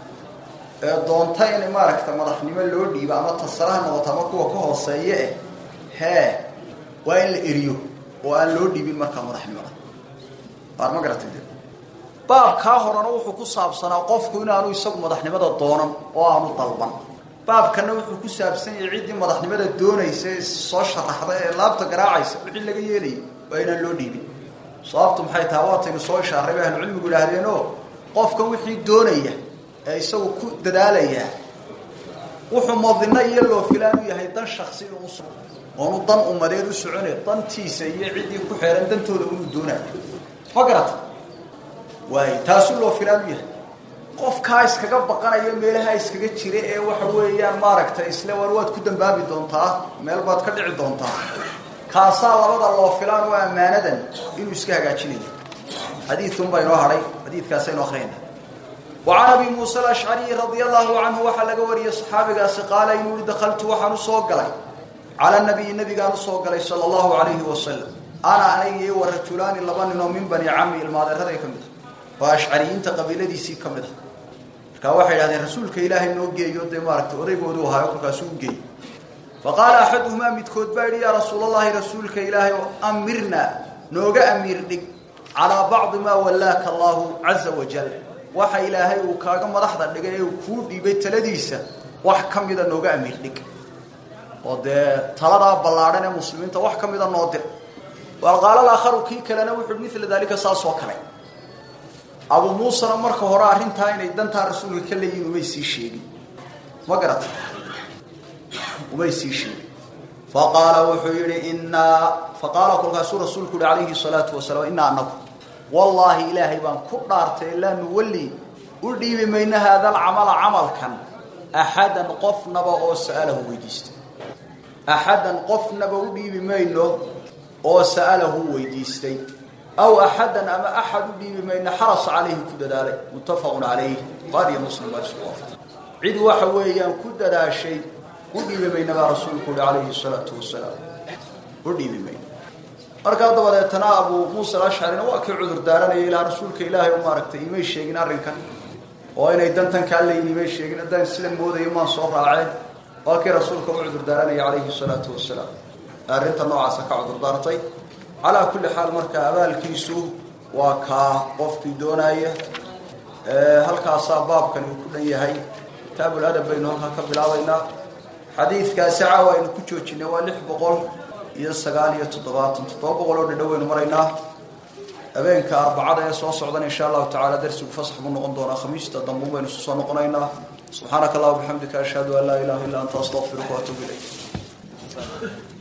ee doonta in maaragta madaxnimo loo dhiibo ama tasaraha noqoto ama kuwa ka hooseeye eh hee waa in la eriyo oo aan loo dhiibin markaa madaxnimada baar ma garatay baabkaa horena wuxuu ku saabsanaa qofku inaanu isagu madaxnimada doonan oo aanu dalban baabkana wuxuu ku saabsan yahay ciddii madaxnimada doonaysa ee soo sharaxda ee laabta garaacaysa wixii laga yeelayay waa inaan loo dhiibin sababtu maxay tahay waataynu soo ishaaray bay ahlucilmigu idhaahdeenoo qofka wixii doonaya ee isagu ku dadaalaya wuxuu madino iyo loo filaan u yahay dan shaksi inuu uso oonu dan umadeed u socone dantiisa iyo ciddii ku xeeran dantooda inuu doonayo ma garata waay taasuu loo filaan u yahay qofkaa iskaga baqanaya meelaha iskaga jira ee waxa weeyaan maaragtay isle war waad ku dambaabi doontaa meel baad ka dhici doontaa kaasaa labada loo filaan oo ammaanadan inuu iska hagaajinayo xadiidun baa inoo hadhay xadiidkaasaynu akhriyayna wa can abi muusa alashcariyi radia allahu canhu waxaa laga wariyey saxaabigaasi qaala inuu i dakaltu waxaan usoo galay cala nabiyi nabigaan usoo galay sala allahu alayhi wasalam ana aniga iyo wa rajulaani laba ninoo min bani cami ilmaadeeraday ka mid ah oo ashcariyiinta qabiiladiisii ka mid ah markaa waxay idhahdeen rasuulka ilaahay noo geeyo dee maaragtay odaygoodu ahaayo kolkaasuu u geeyey faqaala axaduhumaa midkood baa yidhi yaa rasuulallaahi rasuulka ilaahay oo amirna nooga amiir dhig calaa bacdi maa wallaaka allaahu caza wajal waxa ilaahay uu kaaga madaxda dhigay ee uu kuu dhiibay taladiisa wax ka mida nooga amiir dhig oo dee taladaa ballaadhan ee muslimiinta wax ka mida noo dir qaala aakharu kii kalena wuxuu mila daalika saas oo kale abu muusena marka hore arrintaa inay dantaa rasuulka ka leeyihin umay sii sheegin ma garata umay sii sheegin faqaala wuxuu yihi inaa faqaala kolkaasuu rasuulku yihi calayhi salaatu wasalaam inaa anagu wallaahi ilaahay baan ku dhaartay laa nuwalli u dhiibi mayno haada alcamala camalkan axadan qofnaba oo sa'alahu weydiistay axadan qofnaba u dhiibi mayno oo sa'alahu weydiistay aw axadan ama axad u dhiibi mayno xarasa calayhi ku dadaalay muttafaqun calayh buhaariyo muslim baa isku waafaqay cid waxa weeyaan ku dadaashay u dhiibi mayna baa rasuulku uhi calayhi salaatu wasalaam u dhiibi mayno markaa dabadeetana abu muusa alashcarina waa kii cudur daaranaya ilaa rasuulka ilaahay u maaragtay imay sheegin arrinkan oo inay dantan kaa leeyihin imay sheegin haddaan sida moodayo maan soo raaceen waa kii rasuulka u cudur daaranaya calayhi salaatu wasalaam arrinta noocaasa ka cudur daartay calaa kulli xaal marka abaalkiisu waa kaa qofkii doonaya halkaasaa baabkani uu ku dhan yahay kitaabul adab baynu halkaa ka bilaabaynaa xadiidkaasi caawa aynu ku joojinay waa lix boqol iyo sagaal iyo toddobaatan toddoba boqol oo dhadhow aynu maraynaa habeenka arbacada ee soo socdan insha allahu tacala darsigu fasax buu noqon doonaa khamiista dambu baynu isu soo noqonaynaa subxaanaka allah bixamdika ashhadu an laa ilaha illa anta astaqfiruka waatuubu ilayk